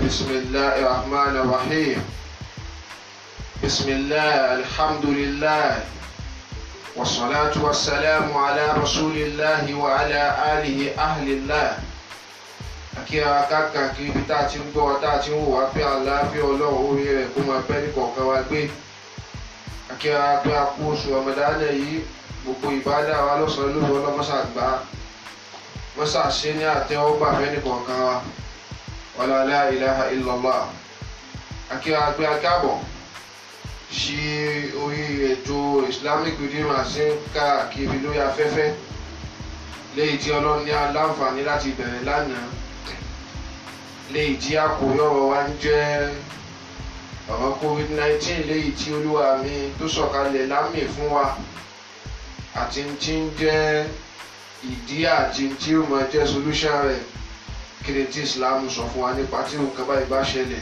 بسم الله الرحمن الرحيم بسم الله الحمد لله والصلاة والسلام على رسول الله وعلى آله أهل الله akíra káàkiri ibi tá a ti ń gbọ́ tá a ti ń wò wá pé àlàáfíà ọlọ́run orí rẹ̀ kó máa bẹ́ ní kọ̀ọ̀kan wa gbé akíra pé a kú oṣù ọmọdáná yìí gbogbo ìbádà wa lọ́sàn-án lóru ọlọ́mọṣà gbá mọ́ṣà ṣe ní àtẹ́wọ́gbà fẹ́ ní kọ̀ọ̀kan wa wala la ilaha illallah akíra pé a káàbọ̀ sí orí ètò islamic redeem àti káàkiri lórí afẹ́fẹ́ léyìí tí ọlọ́run ní aláǹfààní láti bẹ̀rẹ̀ lánàá léyìí tí àkórí ọ̀rọ̀ wa ń jẹ́ ọ̀rọ̀ covid nineteen léyìí tí olúwa mi tó sọ̀kalẹ̀ lámì fún wa àti tí ń jẹ́ ìdí àti tí ó máa jẹ́ solution rẹ̀ kí ni tí islam sọ fún wa nípa tí nǹkan báyìí bá ṣẹlẹ̀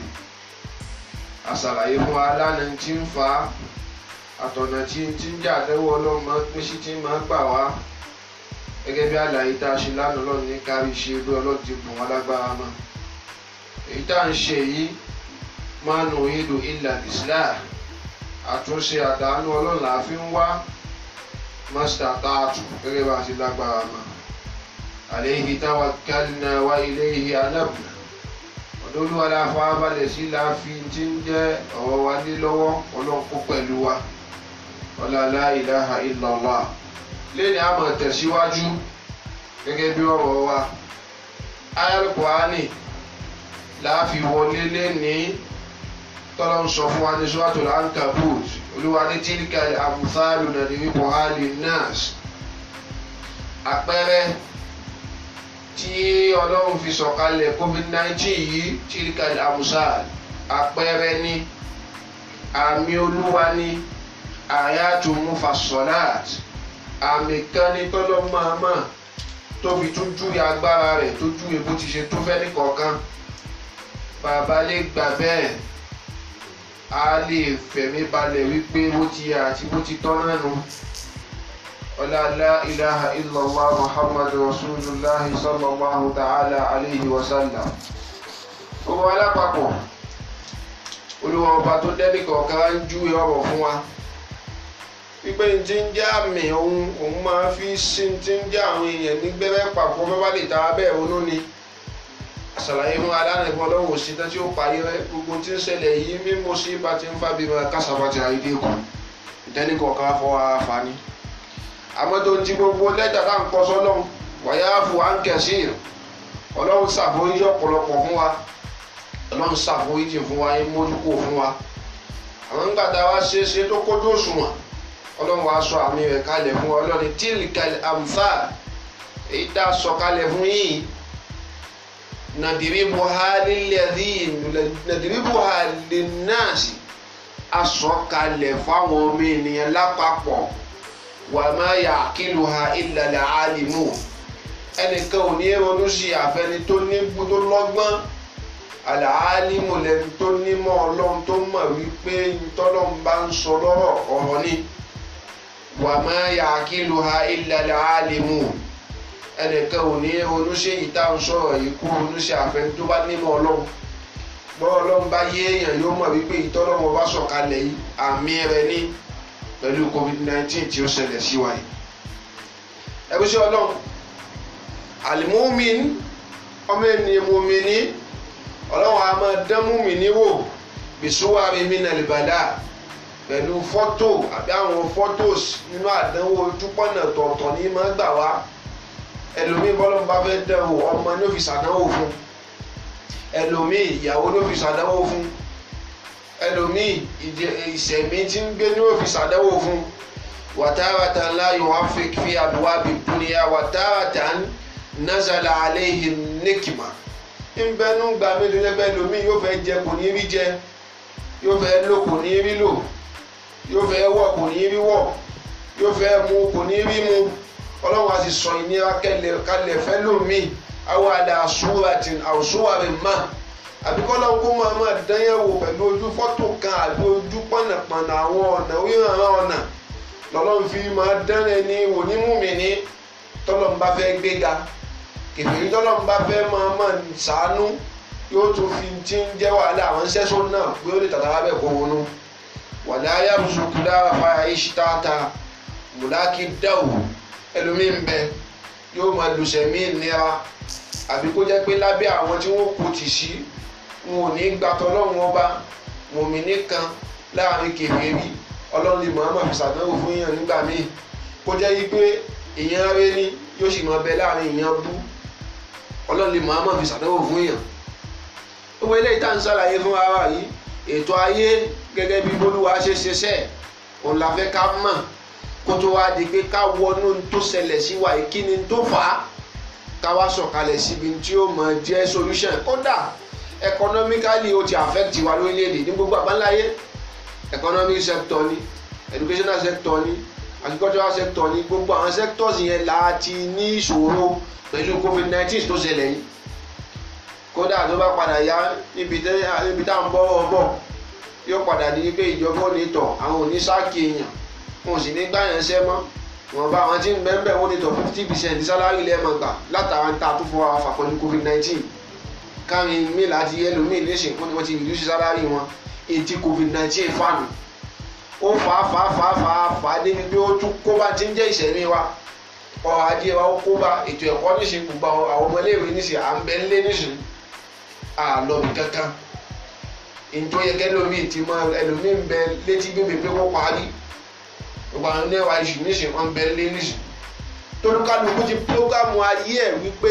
àṣàlàyé fún wa lánàá tí ń fa àtọ̀nà tí tí ń jà lẹ́wọ́ ọlọ́mọ pín sí tí máa gbà wá gẹ́gẹ́ bí àlàyé tá a ṣe lánàá lọ́nà ní kárí ṣe bí ọlọ́run ti bùn wá lágbára mọ́ èyí tá à ń ṣe yìí máa nù ìlú ilà islam àtúnṣe àdánù ọlọ́run là á fi ń wá mọ́sítà táàtù gẹ́gẹ́ bá a ṣe lágbára mọ́ alayhi tawakkalna wa ilayhi anabna olúwa la fa balẹ̀ sí la fi ti ń jẹ́ ọ̀rọ̀ wa lé lọ́wọ́ ọlọ́run kó pẹ̀lú wa la ilaha illallah lẹ́ni a máa tẹ̀síwájú gẹ́gẹ́ bí ọ̀rọ̀ wa ayélujára láàfi wọlé lẹ́ni tọ́lọ́ ń sọ fún wa ní suratul ankabut olúwa ní tilka amthalu nadribuha linnas àpẹẹrẹ tí ọlọ́run fi sọ̀kalẹ̀ covid-19 yìí tilka amthal àpẹẹrẹ ní àmì olúwa ní ayatu mufassalat àmì kan ní tọ́lọ́ máa mọ̀ tó fi tún júwe agbára rẹ̀ tó júwe bó ti ṣe tó fẹ́ ní kọ̀ọ̀kan bàbá lè gbà bẹ́ẹ̀ a lè fẹ̀mí balẹ̀ wípé bó ti yà àti bó ti tọ́ náà nù ọ̀làlá ilaha illallah muhammadu rasulillah sallallahu ta'ala alayhi wa sallam gbogbo alápapọ̀ olúwa ọba tó dẹ́nì kọ̀ọ̀kan ń júwe ọ̀rọ̀ fún wa wípé n ti ń jẹ́ àmì òun òun máa fi sí ti ń jẹ́ àwọn èèyàn ní gbẹ́rẹ́ pàpọ̀ bá bá lè ta abẹ́ òun ní àṣàlàyé fún adánigbọn ọlọ́run òsì tán tí ó parí rẹ gbogbo tí ń ṣẹlẹ̀ yìí mímú sí bá ti ń fábí máa kásábà ti àìdí kù ìtẹ́ni kọ̀ọ̀kan fọwọ́ àfààní. àmọ́ tó ń ti gbogbo lẹ́tà tá à ń kọ́ sọ́lọ́run wàyà fún áńkẹ́sì ọlọ́run ṣàforíjì ọ̀pọ̀lọpọ̀ fún wa ọlọ́run ṣàforíjì fún wa yín mójúkò fún wa àwọn ńgbà tá a wá ṣe é ṣe tó kójú òṣùwọ̀n ọlọ́run wàá sọ àmì rẹ̀ kalẹ̀ fún wa ọlọ́run tíìlìkàlẹ̀ àmfà èyí tá a sọ kalẹ̀ fún yìí nadiribuha lilladhin nadiribuha linnasi asọ̀kalẹ̀ fáwọn ọmọ ènìyàn lápapọ̀ wa ma ya'qiluha illa al-alimun ẹnìkan ò ní ronú sí àfẹni tó ní tó lọ́gbọ́n al-alimu lẹni tó nímọ̀ ọlọ́run tó mọ̀ wípé tọ́lọ́run bá ń sọ lọ́rọ̀ ọ̀rọ̀ ni wa ma ya'qiluha illa al-alimun ẹnìkan ò ní oníṣẹ́ yìí tá à ń sọ̀rọ̀ yìí kú oníṣẹ́ àfẹn tó bá nímọ̀ ọlọ́run bọ́ ọlọ́run bá yé èèyàn yóò mọ̀ wípé ìtọ́lọ́mọ bá sọ̀kalẹ̀ yìí àmì rẹ̀ ní pẹ̀lú covid-19 tí ó ṣẹlẹ̀ sí wa yìí. ẹbí sí ọlọ́run àlìmúmin ọmọ ènìyàn mùmíní ọlọ́run a máa dán mùmíní wò bìsúwárí mínàlìbàdà pẹ̀lú fọ́tò àbí àwọn fọ́tòs nínú àdánwò ojúpọ̀nà tọ̀ọ̀tọ̀ ní máa gbà wá ẹlòmíì bọ́lọ́mù bá fẹ́ dán o ọmọ ní òfìsì àdánwò fún ẹlòmíì ìyàwó ní òfìsì àdánwò fún ẹlòmíì ìṣẹ̀mí tí ń gbé ní òfìsì àdánwò fún wàtárata ńlá yóò fi fi àbúwá bí dúnìyà wàtárata nazala aléhi nìkìmà ńbẹ́nu gbà mí ló lẹ́gbẹ́ ẹlòmíì yóò fẹ́ jẹ kò ní rí jẹ yóò fẹ́ lò kò ní rí lò yóò fẹ́ wọ̀ kò ní rí wọ̀ yóò fẹ́ mu kò ní rí mu ọlọ́run a sì sọ ìnira kalẹ̀ fẹ́ lómi àwọn àdá àṣùwàtì àṣùwàrì má àbíkọ́lọ́run kó máa máa dányẹ̀wò pẹ̀lú ojú fọ́tò kan àbí ojú pọ̀nàpọ̀nà àwọn ọ̀nà oríran ọ̀nà lọ́lọ́run fi máa dán ẹni onímùmí ní tọ́lọ́run bá fẹ́ gbéga kèfèrí tọ́lọ́run bá fẹ́ máa máa sàánú yóò tún fi ti ń jẹ́ wàhálà àwọn sẹ́sọ́ náà pé ó lè tàtàrà bẹ́ẹ̀ kó wọnú wàlá yàrùsùkú dára fara ìṣítàtà mùlákì dáwò ẹlòmíì ń bẹ yóò máa lùsẹ̀mí nira àbí kó jẹ́ pé lábẹ́ àwọn tí wọ́n kò tì sí wọn ò ní gbàtọ́ lọ́wọ́n ọba mọ̀mí nìkan láàrin kèfèrí ọlọ́run lè mọ̀ọ́mọ̀ fi ṣàdánwò fún yàn nígbà míì kó jẹ́ yí pé èèyàn rẹ ní yóò sì máa bẹ láàrin èèyàn bú ọlọ́run lè mọ̀ọ́mọ̀ fi ṣàdánwò fún yàn. gbogbo eléyìí tá à ń ṣàlàyé fún ara yìí ètò ayé gẹ́gẹ́ bí bolúwa ṣe ṣiṣẹ́ òun la fẹ́ ká mọ̀ kó tó wá di pé ká wọnú tó ṣẹlẹ̀ sí wa yìí kí ni tó fà á ká wá sọ̀kalẹ̀ síbi tí ó mọ̀ jẹ́ solution kódà economically ó ti affect wa lórílẹ̀‐èdè ní gbogbo àbáńláyé economic sector ni educational sector ni agricultural sector ni gbogbo àwọn sectors yẹn láti ní ìṣòro pẹ̀lú covid nineteen tó ṣẹlẹ̀ yìí kódà tó bá padà yá níbi tá à ń bọ́ ọ bọ̀ yóò padà di pé ìjọba ò ní tọ̀ àwọn ò ní sáàkì èèyàn wọn ò sì ní gbàyàn ṣẹ́ mọ́ wọn bá àwọn tí ń bẹ́ẹ̀ bẹ́ẹ̀ wọ́n ní tọ̀ fifty percent sálárì lẹ́ẹ̀mọ̀ gbà látara ń ta tó fọwọ́ àfà pẹ̀lú covid nineteen kárin míì láti ẹlòmíì níṣẹ́ wọ́n ni wọ́n ti reduce sálárì wọn ètí covid nineteen fàánù ó fà á fà á fà á fà á fà á débi pé ó tún kó bá ti ń jẹ́ ìṣẹ̀mí wa ọrọ̀ ajé wa ó kó bá ètò ẹ̀kọ́ níṣẹ́ gbogbo àwọn ọmọléèwé níṣẹ́ à ń bẹ ńlé níṣẹ́ àlọ́bì kankan ntọ́ yẹ kẹ́ lómi ti mọ ẹlòmí ń bẹ létí bébè pé wọ́n parí gbogbo àwọn ẹ̀wà iṣu níṣẹ́ wọn bẹ lé níṣẹ́ tolúkálukú ti prógámù ayé ẹ̀ wípé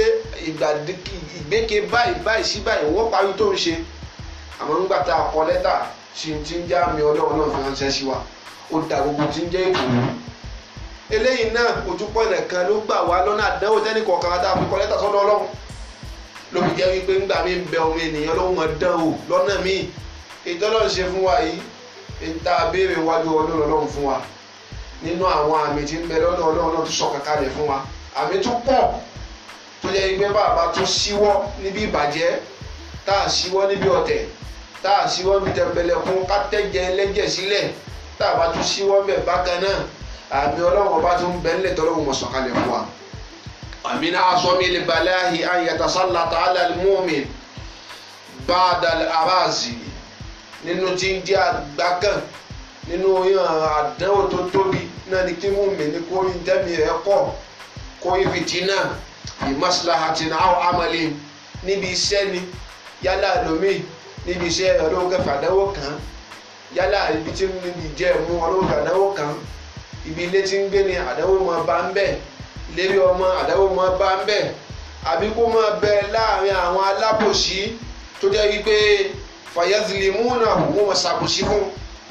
ìgbéke báyìí báyìí sí báyìí wọ́n parí tó ń ṣe àmọ́ nígbà tá a kọ lẹ́tà sí ti ń já mi ọlọ́run náà fi ránṣẹ́ sí wa ó da gbogbo ti ń jẹ́ èkó eléyìí náà ojúpọ̀ nìkan ló gbà wá lọ́nà àdánwò tẹ́nì kọ̀ọ̀kan tá a fi kọ lẹ́tà sọ́dọ̀ ọlọ́run ló fi jẹ́ wípé ńgbà mí ń bẹ ọmọ ènìyàn ló mọ̀ dán o lọ́nà míì ìtọ́lọ́run ṣe fún wa yìí ń tá a béèrè wájú ọlọ́run ọlọ́run fún wa nínú àwọn àmì tí ń bẹ lọ́dọ̀ ọlọ́run náà tó sọ̀kan kalẹ̀ fún wa àmì tó pọ̀ tó jẹ́ wípé bàbá tó síwọ́ níbi ìbàjẹ́ tá a síwọ́ níbi ọ̀tẹ̀ tá a síwọ́ níbi tẹ̀pẹ̀lẹ̀ fún kátẹ́jẹ ẹlẹ́jẹ̀ sílẹ̀ tá a bá tó síwọ́ bẹ̀ bákan náà àmì ọlọ́run ọba tó ń bẹ ńlẹ̀ tọ́lọ́run mọ̀ sọ̀kalẹ̀ fún wa. àmì náà aṣọ mi lè balẹ̀ àhì àyàtà sálàtà alàlmọ́ọ̀mì báadà aráàzì nínú tí ń jẹ́ àgbákàn nínú àdánwò tó tóbi náà ni kí mú mi ní kó rí tẹ́mi rẹ̀ kọ̀ kó rí fìtínà ìmọ̀síláhàtì náà àmàlẹ́ níbi iṣẹ́ ni yálà lómi níbi iṣẹ́ ọlọ́run kẹfà àdánwò kan yálà ibi tí níbi jẹ́ mú ọlọ́run kẹfà àdánwò kan ibi ilé tí ń gbé ni àdánwò máa bá ń bẹ̀ lérí ọmọ àdánwò máa bá ń bẹ̀ àbí kó máa bẹ láàrin àwọn alábòsí tó jẹ́ wípé fàyẹ́sìlímùnà wọ́n máa ṣàbòsí fún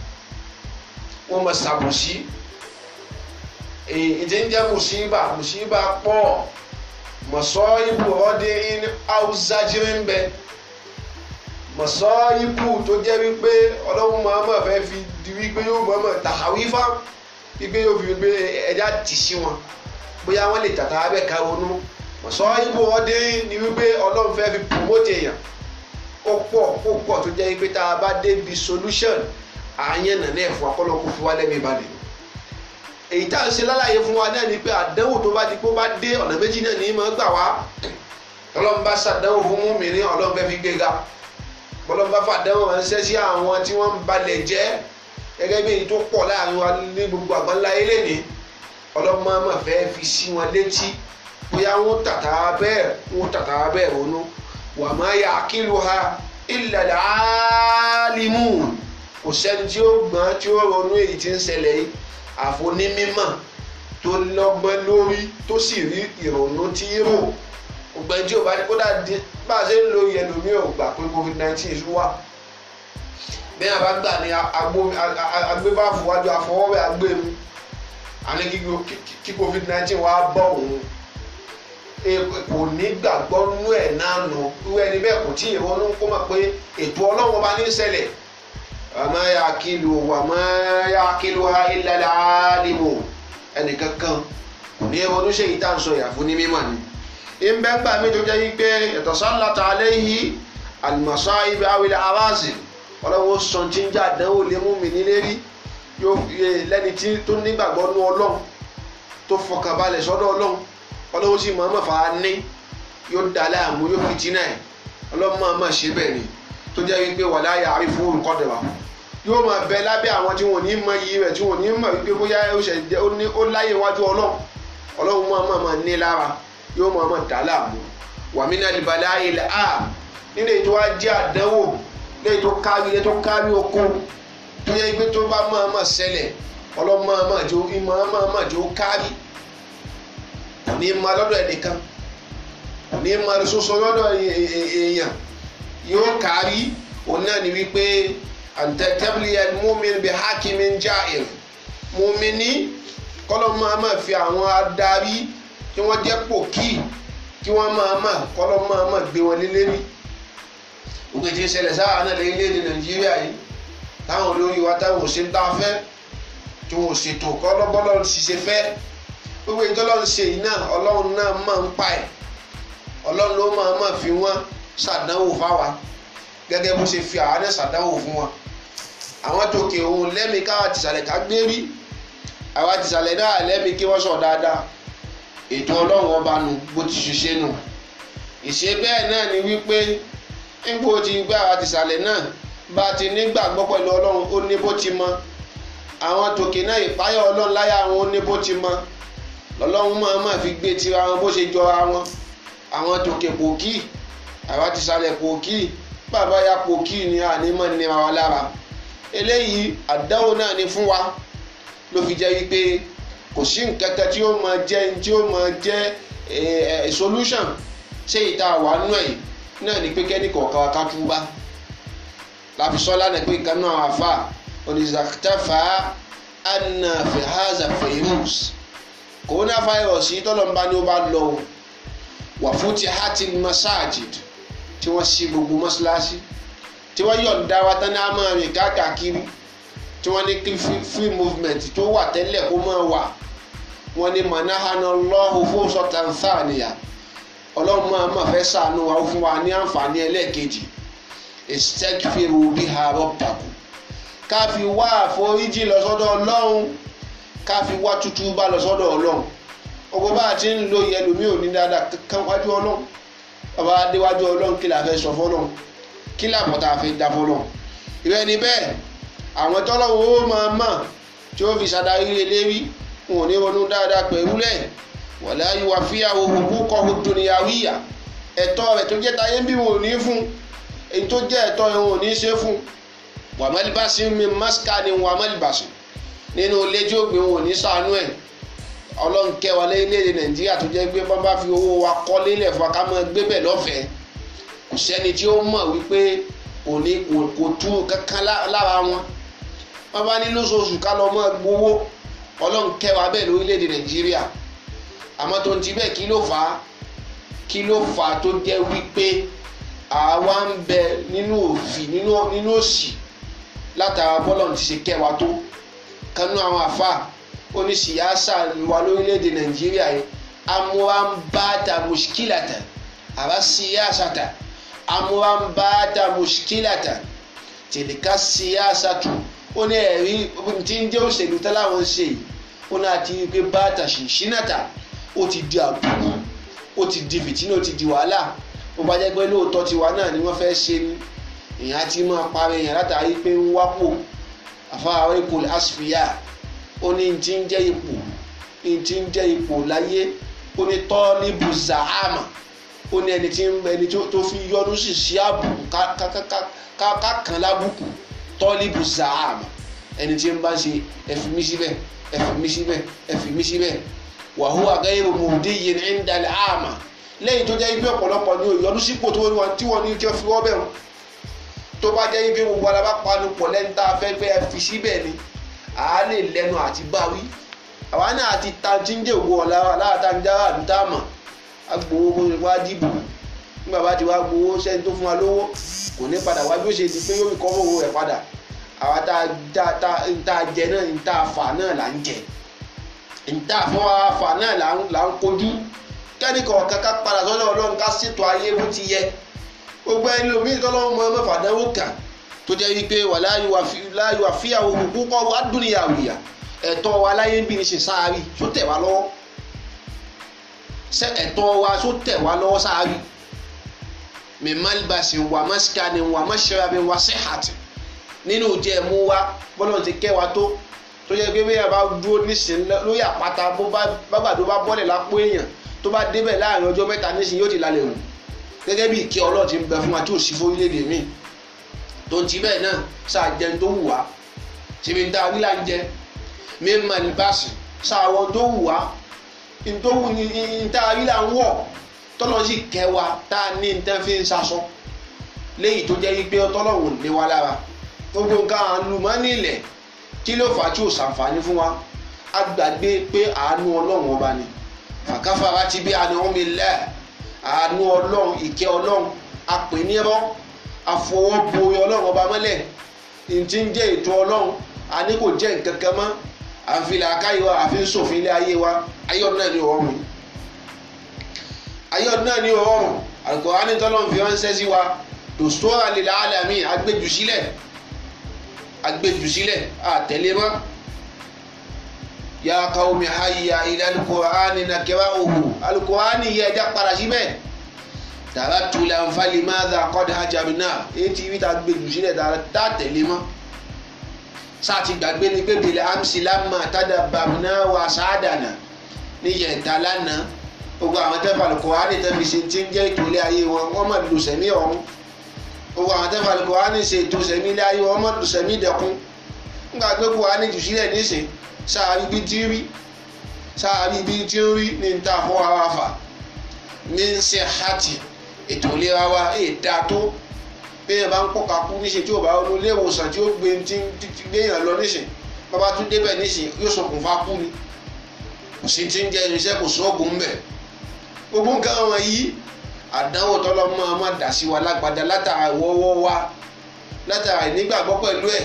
wọ́n máa ṣàbòsí ìdí ń jẹ́ mùsíbà mùsíbà pọ̀ mọ̀sọ́ ibù ọdẹ ní haúsájírí ń bẹ mọ̀sọ́ ibù tó jẹ́ wípé ọlọ́run mọ̀ọ́mọ̀ fẹ́ fi di wípé yóò mọ̀ọ́mọ̀ tàwífà wípé yóò fi wípé ẹja tì sí wọn bóyá wọ́n lè tàtà abẹ́ ká ronú mọ̀sọ́ ibù ọdẹ ní wípé ọlọ́run fẹ́ fi promote èèyàn ó pọ̀ ó pọ̀ tó jẹ́ wípé tá a bá débi solution àyẹn nàná ẹ̀fọ́ akọ́lọ́kù fún wa lẹ́mìí balẹ̀ èyí tá à ń ṣe lálàyé fún wa náà ni pé àdánwò tó bá di pé ó bá dé ọ̀nà méjì náà ní mọ̀ gbà wá ọlọ́run bá ṣàdánwò fún múmìnì ọlọ́run fẹ́ fi gbéga ọlọ́run bá fàdánwò ránṣẹ́ sí àwọn tí wọ́n ń balẹ̀ jẹ́ gẹ́gẹ́ bí èyí tó pọ̀ láàrin wa ní gbogbo àgbáńlá ilé ní ọlọ́run máa ma fẹ́ fi sí wọn létí bóyá wọn tàtà bẹ́ẹ̀ wọn tàtà bẹ́ẹ̀ ronú wà má yà kílù ha ilẹ̀ àálímù kò sẹ́ni tí ó gbọ́n tí ó ronú èyí tí ń ṣẹlẹ̀ yìí àfonímímọ̀ tó lọ́gbọ́n lórí tó sì rí ìrònú tí í rò ògbẹ́ni tí ò bá ní kódà bá a ṣe ń lo yẹlòmí ò gbà pé covid nineteen ṣú wà bẹ́ẹ̀ bá gbà ní agbébáfò wájú àfọwọ́wẹ́ agbému àní kí covid nineteen wá bọ̀ òun kò ní gbàgbọ́ nú ẹ̀ náà nù irú ẹni bẹ́ẹ̀ kò tí ì ronú kó mọ̀ pé ètò ọlọ́run ọba ní ṣẹlẹ̀ wàmọ́ yà kílù wàmọ́ yà kílù ha ilẹ̀ àálìmù ẹnìkankan kò ní ronú ṣe yìí tá à ń sọ ìyàfó ní mímọ̀ ni. ìbẹ́ngbà mi tó jẹ́ yí pé ẹ̀tọ́ sálàtà aléyìí àlùmọ̀sá ibi awilẹ̀ aráàsì ọlọ́run sọ tí ń jà dánwò lé mú mi nílé rí yóò lẹ́ni tí tó nígbàgbọ́ nú ọlọ́run tó fọkànbalẹ̀ sọ́dọ̀ ọlọ́run ọlọ́run sì mọ̀ ọ́n mọ̀fà ní yóò dá láàmú yóò fi jìnnà ẹ̀ ọlọ́run máa máa ṣe bẹ́ẹ̀ ni tó jẹ́ wípé wà láyà àrífún olùkọ́dẹ̀wà yóò máa bẹ lábẹ́ àwọn tí wọ́n ní mọ iyì rẹ̀ tí wọ́n ní mọ̀ wípé bóyá ó ṣe jẹ́ ó láyè wájú ọlọ́run ọlọ́run máa máa máa ní lára yóò máa máa dà láàmú wàmínà ìbàlẹ̀ ayẹlẹ̀ a nílé tó wá jẹ́ àdánwò lẹ́yìn tó kárí lẹ́yìn tó kárí oko tó yẹ pé tó bá máa máa ṣẹlẹ̀ ọlọ́run máa máa jó ìmọ̀ máa máa jó kárí kò ní máa lọ́dọ̀ ẹnìkan kò ní máa soso lọ́dọ̀ èèyàn yóò kárí òun náà ni wípé àǹtẹ̀tẹ̀bìlì múmin bí hakimin ja'ir múmini kọ́lọ́ máa máa fi àwọn adarí tí wọ́n jẹ́ pòkì kí wọ́n máa máa kọ́lọ́ máa máa gbé wọn lélẹ́rí òkè tí ń ṣẹlẹ̀ sáà náà lórílẹ̀‐èdè nàìjíríà yìí táwọn olórí wa táwọn ò ṣe ń tá a fẹ́ tí wọn ò ṣètò kọ́lọ́bọ́lọ́ ṣiṣẹ́ fẹ́ gbogbo ìtọ́lọ́run ṣe yìí náà ọlọ́run náà máa ń pa ẹ̀ ọlọ́run ló máa máa fi wọ́n ṣàdánwò fáwa gẹ́gẹ́ bó ṣe fi àwa náà ṣàdánwò fún wọn àwọn tòkè òun lẹ́mi káwa tìsàlẹ̀ ká gbé rí àwa tìsàlẹ̀ náà lẹ́mi kí wọ́n sọ dáadáa ètò ọlọ́run ọba nu bó ti ṣiṣẹ́ nù ìṣe bẹ́ẹ̀ náà ni wípé nígbà tí gbé àwa tìsàlẹ̀ náà bá ti nígbàgbọ́ pẹ̀lú ọlọ́run ó ní bó ti mọ àwọn tòkè náà ìpáyọ̀ ọlọ́run láyà àwọn ó ní bó ti mọ lọ́lọ́run máa máa fi gbé tira wọn bó ṣe jọra wọn àwọn tòkè pòkì àwa tìsàlẹ̀ pòkì bàbá ya pòkì ni ànímọ̀ ní wa lára eléyìí àdáwò náà ni fún wa ló fi jẹ́ wípé kò sí nǹkan kan tí ó máa jẹ́ tí ó máa jẹ́ solution ṣé ìta wà nù ẹ̀ náà ni pé kẹ́ni kọ̀ọ̀kan ká túbá láfi sọ lánàá pé kan náà àfa onízàkítàfà anna fihaza fayirus coronavirus yìí tọ́lọ́mbá ni ó bá lọ wà fún ti hatil masajid tí wọ́n ṣí gbogbo mọ́ṣáláṣí tí wọ́n yọ̀ǹda wa tán ní a máa rìn káàkiri tí wọ́n ní kí free movement tó wà tẹ́lẹ̀ kó máa wà wọ́n ní manahana lọ́hùn fún sọ́tàǹfààníyà ọlọ́run máa máa fẹ́ sànù wa fún wa ní àǹfààní ẹlẹ́ẹ̀kejì istakfiru biha rabbakum ká fi wá àforíjì lọ sọ́dọ̀ ọlọ́run ká fi wá tútù bá lọ sọ́dọ̀ ọlọ́run ogun bá a ti ń lo ìyẹlòmí ò ní dáadáa kan wájú ọlọ́run bàbá adéwájú ọlọ́run kí la fẹ́ sọ fọlọ́run kí làbọ̀ tá a fẹ́ dá fọlọ́run ìrẹ́ ni bẹ́ẹ̀ àwọn tọ́lọ́wọ́ ó máa mọ̀ tí ó fi ṣàdarí eléwí wọn ò ní ronú dáadáa pẹ̀lú lẹ̀ wọ̀lẹ́ ayíwá fíyàwó òkú kọ́hu dùnìyàwíyà ẹ̀tọ́ rẹ̀ tó jẹ́ táyé bí wọn ò ní fún èyí tó jẹ́ ẹ̀tọ́ rẹ̀ wọn ò ní ṣe fún wàmẹ́lìbásí mi máṣíkà ni wàmẹ́lìbásí nínú ilé tí ó gbé wọn ò ní sànú ẹ̀ ọlọ́run kẹwàá lórílẹ̀‐èdè nàìjíríà tó jẹ́ pé bọ́n bá fi owó wa kọ́ lélẹ̀ fún wa ká máa gbé bẹ̀ lọ́fẹ̀ẹ́ kò sẹ́ni tí ó mọ̀ wípé kò ní kò tú kankan lára wọn wọ́n bá ní lóṣooṣù ká lọ́ mọ́ gbowó ọlọ́run kẹwàá bẹ́ẹ̀ lórílẹ̀‐èdè nàìjíríà àmọ́ tó ń ti bẹ́ẹ̀ kí ló fà á kí ló fà á tó jẹ́ wípé àwa ń bẹ nínú òfì nínú òsì látara bọ́lọ̀ ti ṣe kẹwàá tó kanú àwọn àfa oníṣìyàsá wa lórílẹ̀‐èdè nàìjíríà yìí amúhàmbáta mùsíkìlàtà àbá síyàsàtà amúhàmbáta mùsíkìlàtà tìlíkà síyàsàtù ó ní ẹ̀rí tí ń jẹ́ òṣèlú tẹ́láwọn ń ṣe yìí ó ní àti pé báàtà ṣìṣínàtà ó ti di àbùkù ó ti di fìtínà ó ti di wàhálà ó bá jẹ́ pé lóòótọ́ tiwa náà ni wọ́n fẹ́ ṣe ni èèyàn á ti máa parí èèyàn látàrí pé ń wápò àfáàwọ̀ ipò asfiya ó ní ti ń jẹ́ ipò ní ti ń jẹ́ ipò láyé ó ní tọ́líbù zahama ó ní ẹni tí ẹni tó fi yọnu sí sí àbùkù kákan lábùkù tọ́líbù zahama ẹni tí ń bá ṣe ẹ̀fìmí síbẹ̀ ẹ̀fìmí síbẹ̀ ẹ̀fìmí síbẹ̀ wàhùwà gẹ́gẹ́ mọ̀ọ́dé yẹn ń dalẹ̀ àmà lẹ́yìn tó jẹ́ ibi ọ̀pọ̀lọpọ̀ ní òyìnbó sípò tí wọ́n ní kí wọ́n fi wọ́ bẹ̀rù tó bá jẹ́ ibi gbogbo ara bá panu pọ̀ lẹ́nu tá a fẹ́ gbé ẹ fi síbẹ̀ ni à á lè lẹ́nu àti báwí àwa náà àti ta tí ń dé ògbó ọ̀la wa láàtà ń jára àdúntà mọ̀ á gbowó bó ṣe wá dìbò nígbà bá ti wá gbowó sẹ́ni tó fún wa lówó kò ní padà wá bí ó ṣe di pé yóò kọ́ owó rẹ̀ padà àwa tá a jẹ náà ń tá a fà náà là ń jẹ ń tá a fọ́ wa fà náà là ń kojú kẹ́nìkan kankan padà sọ́dọ̀ ọlọ́run ká ṣètò ayé bó ti yẹ gbogbo ẹni lomi tọ́lọ́run mọ mẹ́fà dánwó kà tó jẹ́ wípé wà láàyò àfíàwò púpọ̀ wá dúnìyàwó ìyà ẹ̀tọ́ wa láyé ń bí ní ṣe sáárì tó tẹ̀ wá lọ́wọ́ ṣé ẹ̀tọ́ wa tó tẹ̀ wá lọ́wọ́ sáárì min malbasin wa maskanin wa mashrabin wa sihhatin nínú jẹ́ mú wa bọ́lọ̀ ti kẹ́ wa tó tó yẹ pé bẹ́ẹ̀ bá dúró nísìnyí lórí àpáta bó bá gbàdó bá bọ́lẹ̀ lápò èèyàn tó bá débẹ̀ láàrin ọjọ́ mẹ́ta nísìnyí yóò ti lálẹ́ wù gẹ́gẹ́ bí ìkẹ́ Ọlọ́run ti ń bẹ fún wa tí ò sí fórílẹ̀-èdè míì tó ń ti bẹ́ẹ̀ náà sáà jẹun tó wù wá síbi tá a rí là ń jẹ mímọ ní báàsì sáà wọn tó wù wá tó wù ní tá a rí là ń wọ̀ tọ́lọ́ sì kẹ́ wa tá a ní nǹkan fi ń sasọ léyìí tó jẹ́ wípé tọ́lọ́run lé wa lára gbogbo nǹkan àlùmọ́ọ́nì ilẹ̀ kí ló fà á tí ò sàǹfààní fún wa a gbàgbé pé àánú ọlọ́run ọba ni fàkàfàrà ti bí àánú mi lẹ̀ àánú ọlọ́run ìkẹ́ ọlọ́run apè ní ẹbọ àfọwọ́bo ọlọ́run ọba mọ́lẹ̀ ntí ń jẹ́ ètò ọlọ́run àní kò jẹ́ nǹkan kan mọ́ àfilà káyọ̀ àfi ń ṣòfin ilé ayé wa ayọ̀ náà ni ọ̀run ayọ̀ náà ni ọ̀run Al-Qur'ani tọ́lọ́run fi ránṣẹ́ sí wa dòstóra lil alamin agbẹ́jù sílẹ̀ agbẹ́jù sílẹ̀ àtẹ̀lé mọ́ ya qawmi hayya ila al-Qur'ani nakra'uhu al-Qur'ani yẹ ẹja padà síbẹ̀ taraktu lanfali madha qad hajabna etí wíta agbẹ́jù sílẹ̀ tá tẹ̀lé mọ́ sáàtì gbàgbé ni pé bìlẹ̀ amsi lamma tadabbarna wa sa'adana níyẹ̀ntà lánàá gbogbo àwọn tẹ́fà al-Qur'ani tẹ́fi ṣe ti ń jẹ́ ìtòlẹ́ ayé wọn wọ́n mọ̀ lù sẹ́mi ọ̀run gbogbo àwọn tẹ́fà al-Qur'ani ṣe ètò sẹ́mi ilé ayé wọn mọ̀ lù sẹ́mi dẹ̀kun nígbà pé Qur'ani jù sílẹ̀ níṣẹ́ sáàrí bí tí ń rí sáàrí bí tí ń rí ní ta fọ́ ara fà ní ń ṣe hàtì ètò ìlera wa èdè tó bẹ́ẹ̀ bá ń pọ̀ka kú níṣẹ́ tí ò bá ronú ilé ìwòsàn tí ó gbé tí ń gbéyàn lọ níṣẹ́ bàbá tún débẹ̀ níṣẹ́ yóò ṣokùnfà kú ni kò sí ti ń jẹ irinṣẹ́ kò sóògùn ń bẹ̀ gbogbo nǹkan wọn yìí àdánwò tọ́lọ́mọ ọmọ dà sí wa lágbádá látara ìwọ́wọ́ wa látara ìnígbàgbọ́ pẹ̀lú ẹ̀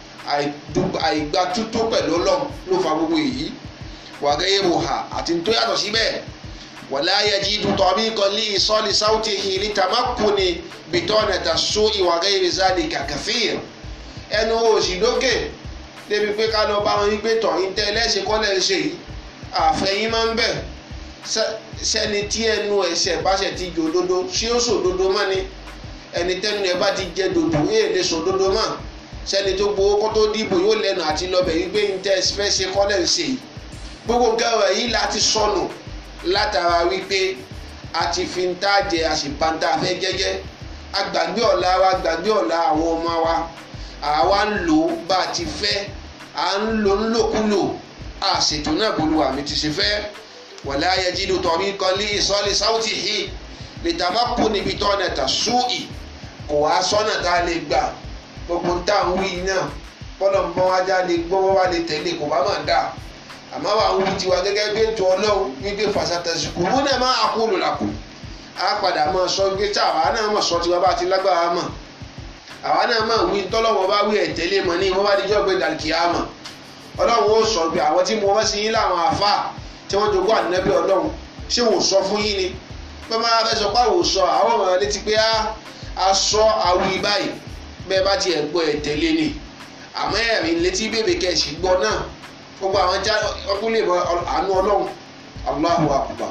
àìgbà tútó pẹ̀lú ọlọ́run ló fa gbogbo èyí wàgẹ́yẹ wòhà àti tó yàtọ̀ síbẹ̀ wàlá yajidu tariqan li isali sawtihi litamakuni bitanata su'i wa ghayri zalika kathir ẹnu òsì lókè débi pé ká lọ bá wọn yí pé tọ̀yìn tẹ́ ẹlẹ́sìn kọ́lẹ̀ ń ṣe yìí àfẹ́yìn máa ń bẹ̀ sẹ́ni tí ẹnu ẹ̀sẹ̀ bá ṣe ti jò dodo ṣé ó sòdodo mọ́ ni ẹni tẹ́nu ẹ̀ bá ti jẹ dodo èè lè sòdodo mọ́ sẹ́ni tó gbowó kó tó dìbò yóò lẹ́nu àti lọ́bẹ̀ yìí pé ń tẹ́ fẹ́ ṣe kọ́lẹ̀ ń ṣe yìí gbogbo nǹkan rẹ̀ yìí láti sọnù látara wípé a ti fi ń tàjẹ́ àṣìpáńtà fẹ́ jẹ́jẹ́ agbàgbé ọ̀la wa gbàgbé ọ̀la àwọn ọmọ wa àwa ń lò ó bá a ti fẹ́ à ń lò ń lòkulò àṣètò náà bolúwa mi ti ṣe fẹ́ wala yajidu tariqan li isali sawtihi litamakuni bitanata su'i kò wá sọ́nà tá a lè gbà gbogbo ń tà ń wí náà bọ́lọ̀ ń bọ́ wájà lè gbọ́wọ́ wá lè tẹ̀lé kò bá máa dà àmọ́ wà ń wí tiwa gẹ́gẹ́ bí ètò ọlọ́run wípé fàṣàtàṣì kò mú náà máa kú lò làkù á padà máa sọ wípé tí àwa náà mọ̀ sọ tiwa bá ti lágbára mọ̀ àwa náà máa wí tọ́lọ́wọ́ bá wí ẹ̀tẹ́lé mọ̀ ní wọ́n bá dijọ́ gbé dàlùkìá mọ̀ ọlọ́run ó sọ pé àwọn tí mo wọ́n sí yín láwọn àfa tí wọ́n jogún ànábì ọlọ́run ṣé wò sọ fún yín ni bẹ́ẹ̀ máa fẹ́ sọ pé àwò sọ àwọn ọmọ rẹ létí pé a sọ àwì báyìí bẹ́ẹ̀ bá tiẹ̀ gbọ́ ẹ̀tẹ́lé ni àmọ́ ẹ̀rín létí bèbè kẹ̀sì gbọ́ náà gbogbo àwọn já ọkùnrin lè mọ àánú ọlọ́run Allahu akbar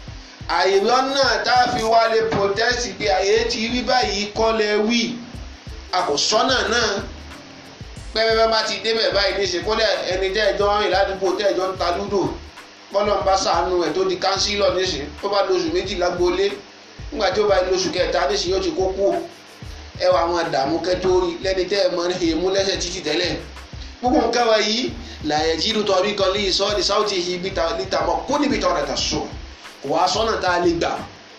àìrọ́ náà tá a fi wá lè protest pé àyè ti rí báyìí kọ́lẹ̀ wí àkòsọ́nà náà pẹ́pẹ́pẹ́ bá ti débẹ̀ báyìí ní ìsìnkúlẹ̀ ẹni tẹ́ ẹjọ́ rìn ládùúgbò tẹ́ ẹjọ́ ń ta lúdò bọ́lọ̀ ń bá sàánú ẹ̀ tó di kánsílọ̀ nísìn tó bá lóṣù méjìlá gbolé nígbà tí ó bá lóṣù kẹta nísìn yóò ti kó kú ẹ wà àwọn àdààmú kẹtó rí lẹ́ni tẹ́ ẹ mọ èémú lẹ́sẹ̀ títì tẹ́lẹ̀ gbogbo nǹkan wa yìí làyẹ̀ jíru tọ́rí kan lè sọ ní sáwùtì yìí níta mọ́ kó níbi tọ́ rẹ̀ tà sọ kò wá sọ́nà tá a lè gbà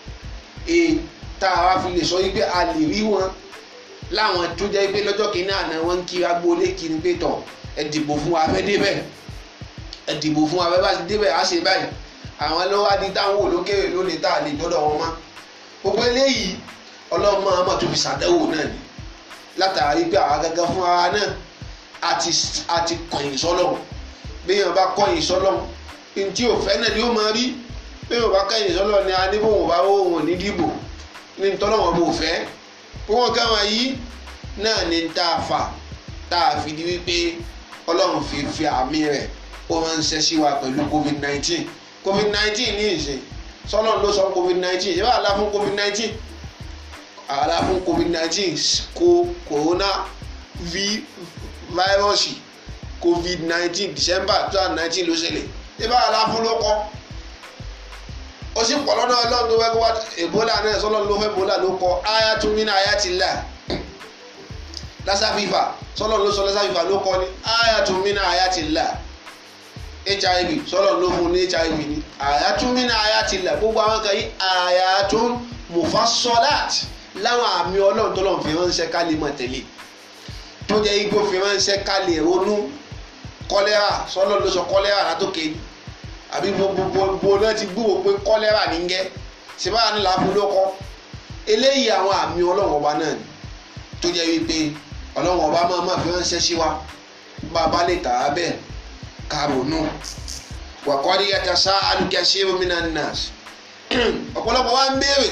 e tá a wá fi lè sọ yìí pé a lè rí wọn láwọn tó jẹ́ pé lọ́jọ́ kìíní àná wọn ń kí agboolé kiri pé tọ̀ ẹ dìbò fún wa fẹ́ débẹ̀ ẹ dìbò fún wa fẹ́ bá ti débẹ̀ á ṣe báyìí àwọn ló wá di táwọn olókèrè lónìí tá a lè dọ́dọ̀ wọn mọ́ gbogbo eléyìí ọlọ́run máa ma tó fi ṣàdẹ́wò náà ni látàrí pé àwa gẹ́gẹ́ fún ara náà àti àti kọ̀yìn sọ́lọ́run béèyàn bá kọ̀yìn sọ́lọ́run ntí ò fẹ́ náà ni ó máa rí béèyàn bá kọ̀yìn sọ́lọ́run ni a ní bóun bá wọ́n ní dìbò ní ntọ́lọ́wọ́n bò fẹ́ wọn káwọn yìí náà ní tá a fà tá a fi di wípé ọlọ́run fi fi àmì rẹ̀ ó máa ń ṣe sí wa pẹ̀lú covid nineteen covid nineteen ní ìsìn sọ́lọ́run ló sọ covid nineteen ìṣẹ́ wà lá fún covid nineteen àlá fún covid nineteen kó corona v virus covid nineteen december two thousand nineteen ló ṣẹlẹ̀ ibà àlá fún ló kọ́ ó sì pọ̀ lọ́dọ̀ ọlọ́run tó fẹ́ kó wá ebola náà sọlọ́run ló fẹ́ ebola ló kọ́ ayatumina ayatillah lassa fever sọlọ́run ló sọ lassa fever ló kọ́ ni ayatumina ayatillah hiv sọlọ́run ló fún ní hiv ni ayatumina ayatillah gbogbo àwọn kan yìí ayatun mufassolat láwọn àmì ọlọ́run tó lọ́n fi ránṣẹ́ ká lè mọ̀ tẹ̀lé tó jẹ́ igbó fi ránṣẹ́ ká lè ronú kọ́lẹ́rà sọlọ́run ló sọ kọ́lẹ́rà látòkè ni àbí gbogbo náà ti gbúwò pé kọ́lẹ́rà ní gẹ́ ṣèbára ní làákú ló kọ́ eléyìí àwọn àmì ọlọ́run ọba náà ni tó jẹ́ wípé ọlọ́run ọba máa máa fi ránṣẹ́ sí wa bàbá lè tà á bẹ́ẹ̀ ká ronú wàkọ́rí ẹ̀ta sá alùkẹ́sí omínà nas ọ̀pọ̀lọpọ̀ wa ń béèrè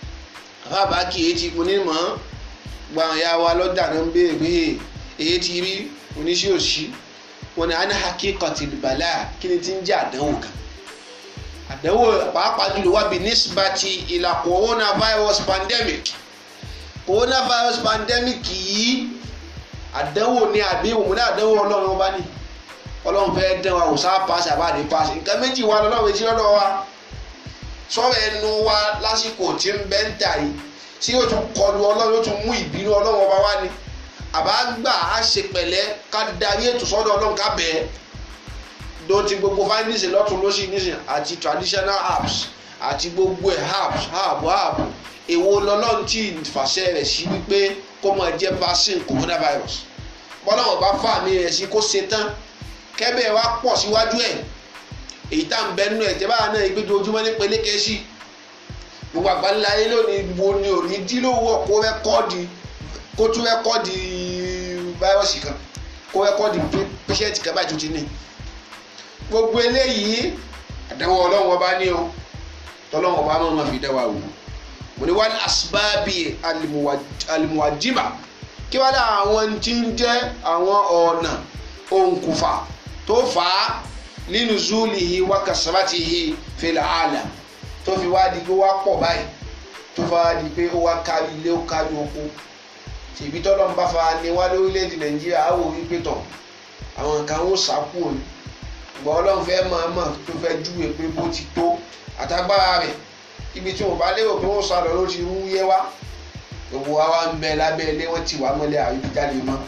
àbábá kì í ti ní mọ́ gba àwọn ya wa lọ́dà náà ń béèrè pé èyí ti rí oníṣẹ́ òṣì wọn ni ana hakikati bala kí ni ti ń jẹ́ àdánwò kan àdánwò pàápàá jùlọ wà bí nisbati ìlà coronavirus pandemic coronavirus pandemic yìí àdánwò ni àbí òmùdá àdánwò ọlọ́run ọba ní ọlọ́run fẹ́ dán wa òsá paṣẹ àbáde paṣẹ nǹkan méjì wà lọ́lọ́run etí lọ́dọ̀ wa sọ̀rọ̀ ẹnu wa lásìkò tí ń bẹ́ ń tà yìí tí yóò tún kọlu ọlọ́run yóò tún mú ìbínú ọlọ́run ọba wá ni àbá gbà á ṣe pẹ̀lẹ́ ká darí ètò sọ́dọ̀ ọlọ́run ká bẹ̀ẹ́ dọ́tí gbogbo fáńdíìsì lọ́tún lọ́sì nísìn àti traditional apps àti gbogbo ẹ̀ apps app app èwo lọ́lọ́run tí fàṣẹ rẹ̀ sí wípé kó máa jẹ́ vaccine coronavirus bọ́lọ́wọ́ bá fà mí rẹ̀ sí kó ṣe tán kẹ́bẹ̀ wá pọ̀ síwájú ẹ̀ èyí tá à ń bẹnu ẹ̀ jẹ́ báwa náà ìgbẹ́jọ ojúmọ́ ní pelékè sí gbogbo àgbáńlá ayé lónìí wo ni ò ní dílówó kó rẹ́kọ́ọ̀dì kó tún rẹ́kọ́ọ̀dì fáírọ́ọ̀sì kan kó rẹ́kọ́ọ̀dì pẹ́ṣẹ́ǹtì kan báyìí tó ti ní. gbogbo eléyìí àdánwò ọlọ́run ọba ní o tọ́lọ́run ọba máa ma fi dá wa wò mo ní wàá asibábì alimuwajiba kí wàá dá àwọn tí ń jẹ́ àwọn ọ̀nà òǹkùfà tó fà á nínú zulihi wa kasabatihi fil alam tó fi wá di pé wá pọ̀ báyìí tó fa di pé ó wá kárí ilé ó kárí oko tìbí tọ́lọ́ ń bá fa ni wá lórílẹ̀‐èdè nàìjíríà á wò wípé tọ̀ àwọn nǹkan ó sàkú òní ìgbà ọlọ́run fẹ́ máa mọ̀ tó fẹ́ júwe pé bó ti tó àtagbára rẹ̀ ibi tí wọn bá lérò pé wọ́n sálọ ló ti ń yé wá gbogbo wa wá ń bẹ lábẹ́ ilé wọ́n ti wá mọ́lẹ̀ àríbí jáde mọ́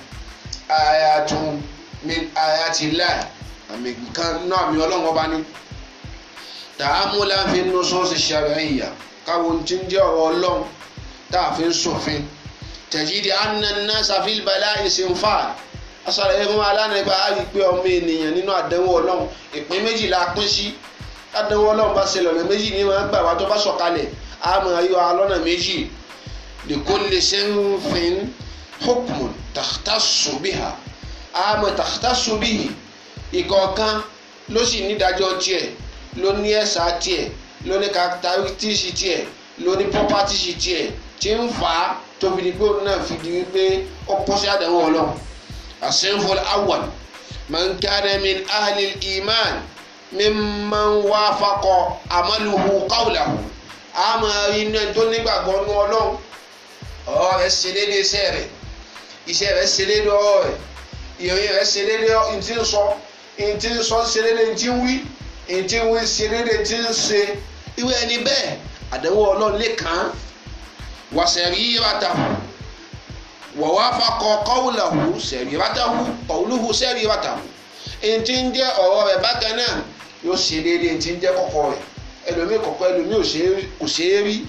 ayatun min ayatillah àmì kan náà mi ọlọ́run ọba ní tààmúlà fi nù sọ́ọ̀sì ṣàríyà káwọn tí ń jẹ́ ọ̀rọ̀ ọlọ́run tá a fi ń sòfin tẹ̀jídì ànànà sàfíìbàlá ìsìnfà asọ̀rọ̀ yẹn fún alánàgbà á rí i pé ọmọ ènìyàn nínú àdánwò ọlọ́run ìpín méjì la pín sí àdánwò ọlọ́run bá ṣẹlẹ̀ ọ̀nà méjì ní wọn gbà wá tó bá sọ̀kalẹ̀ á mọ̀ ayọ́ alọ́nà méjì lèkólè sẹ́ńfìn hukmun takhtassu biha á mọ̀ takhtassu bihi ìkọ̀ọ̀kan ló sì nídàájọ́ tiẹ̀ ló ní ẹ̀sà tiẹ̀ ló ní characteristics tiẹ̀ ló ní properties tiẹ̀ tí ń fà á tóbi ní pé òun náà fi di wípé ó pọ́ sí àdánwò ọlọ́run الصنف الأول من كان من أهل الإيمان ممن وافق عمله قوله àmọ́ iná tó nígbàgbọ́ ní ọlọ́run ọ̀rọ̀ rẹ̀ ṣe déédé iṣẹ́ rẹ̀ iṣẹ́ rẹ̀ ṣe déédé ọ̀rọ̀ rẹ̀ ìròyìn rẹ̀ ṣe déédé ntí ń sọ ntí ń sọ ṣe déédé ntí ń wí ntí ń wí ṣe déédé ntí ń ṣe ìwé ẹni bẹ́ẹ̀ àdánwò ọlọ́run lè kàn án wàṣẹ̀rí yíyàtà wọ̀wáfakọ kọ́wùlàhù sẹ̀ríwátàhù kọ́wùlùhù sẹ̀ríwátàhù ètí ń jẹ́ ọ̀rọ̀ rẹ̀ bákan náà yóò ṣe déédéé ètí ń jẹ́ kọ́kọ́ rẹ̀ ẹlòmíì kọ̀kọ́ ẹlòmíì kò ṣe é rí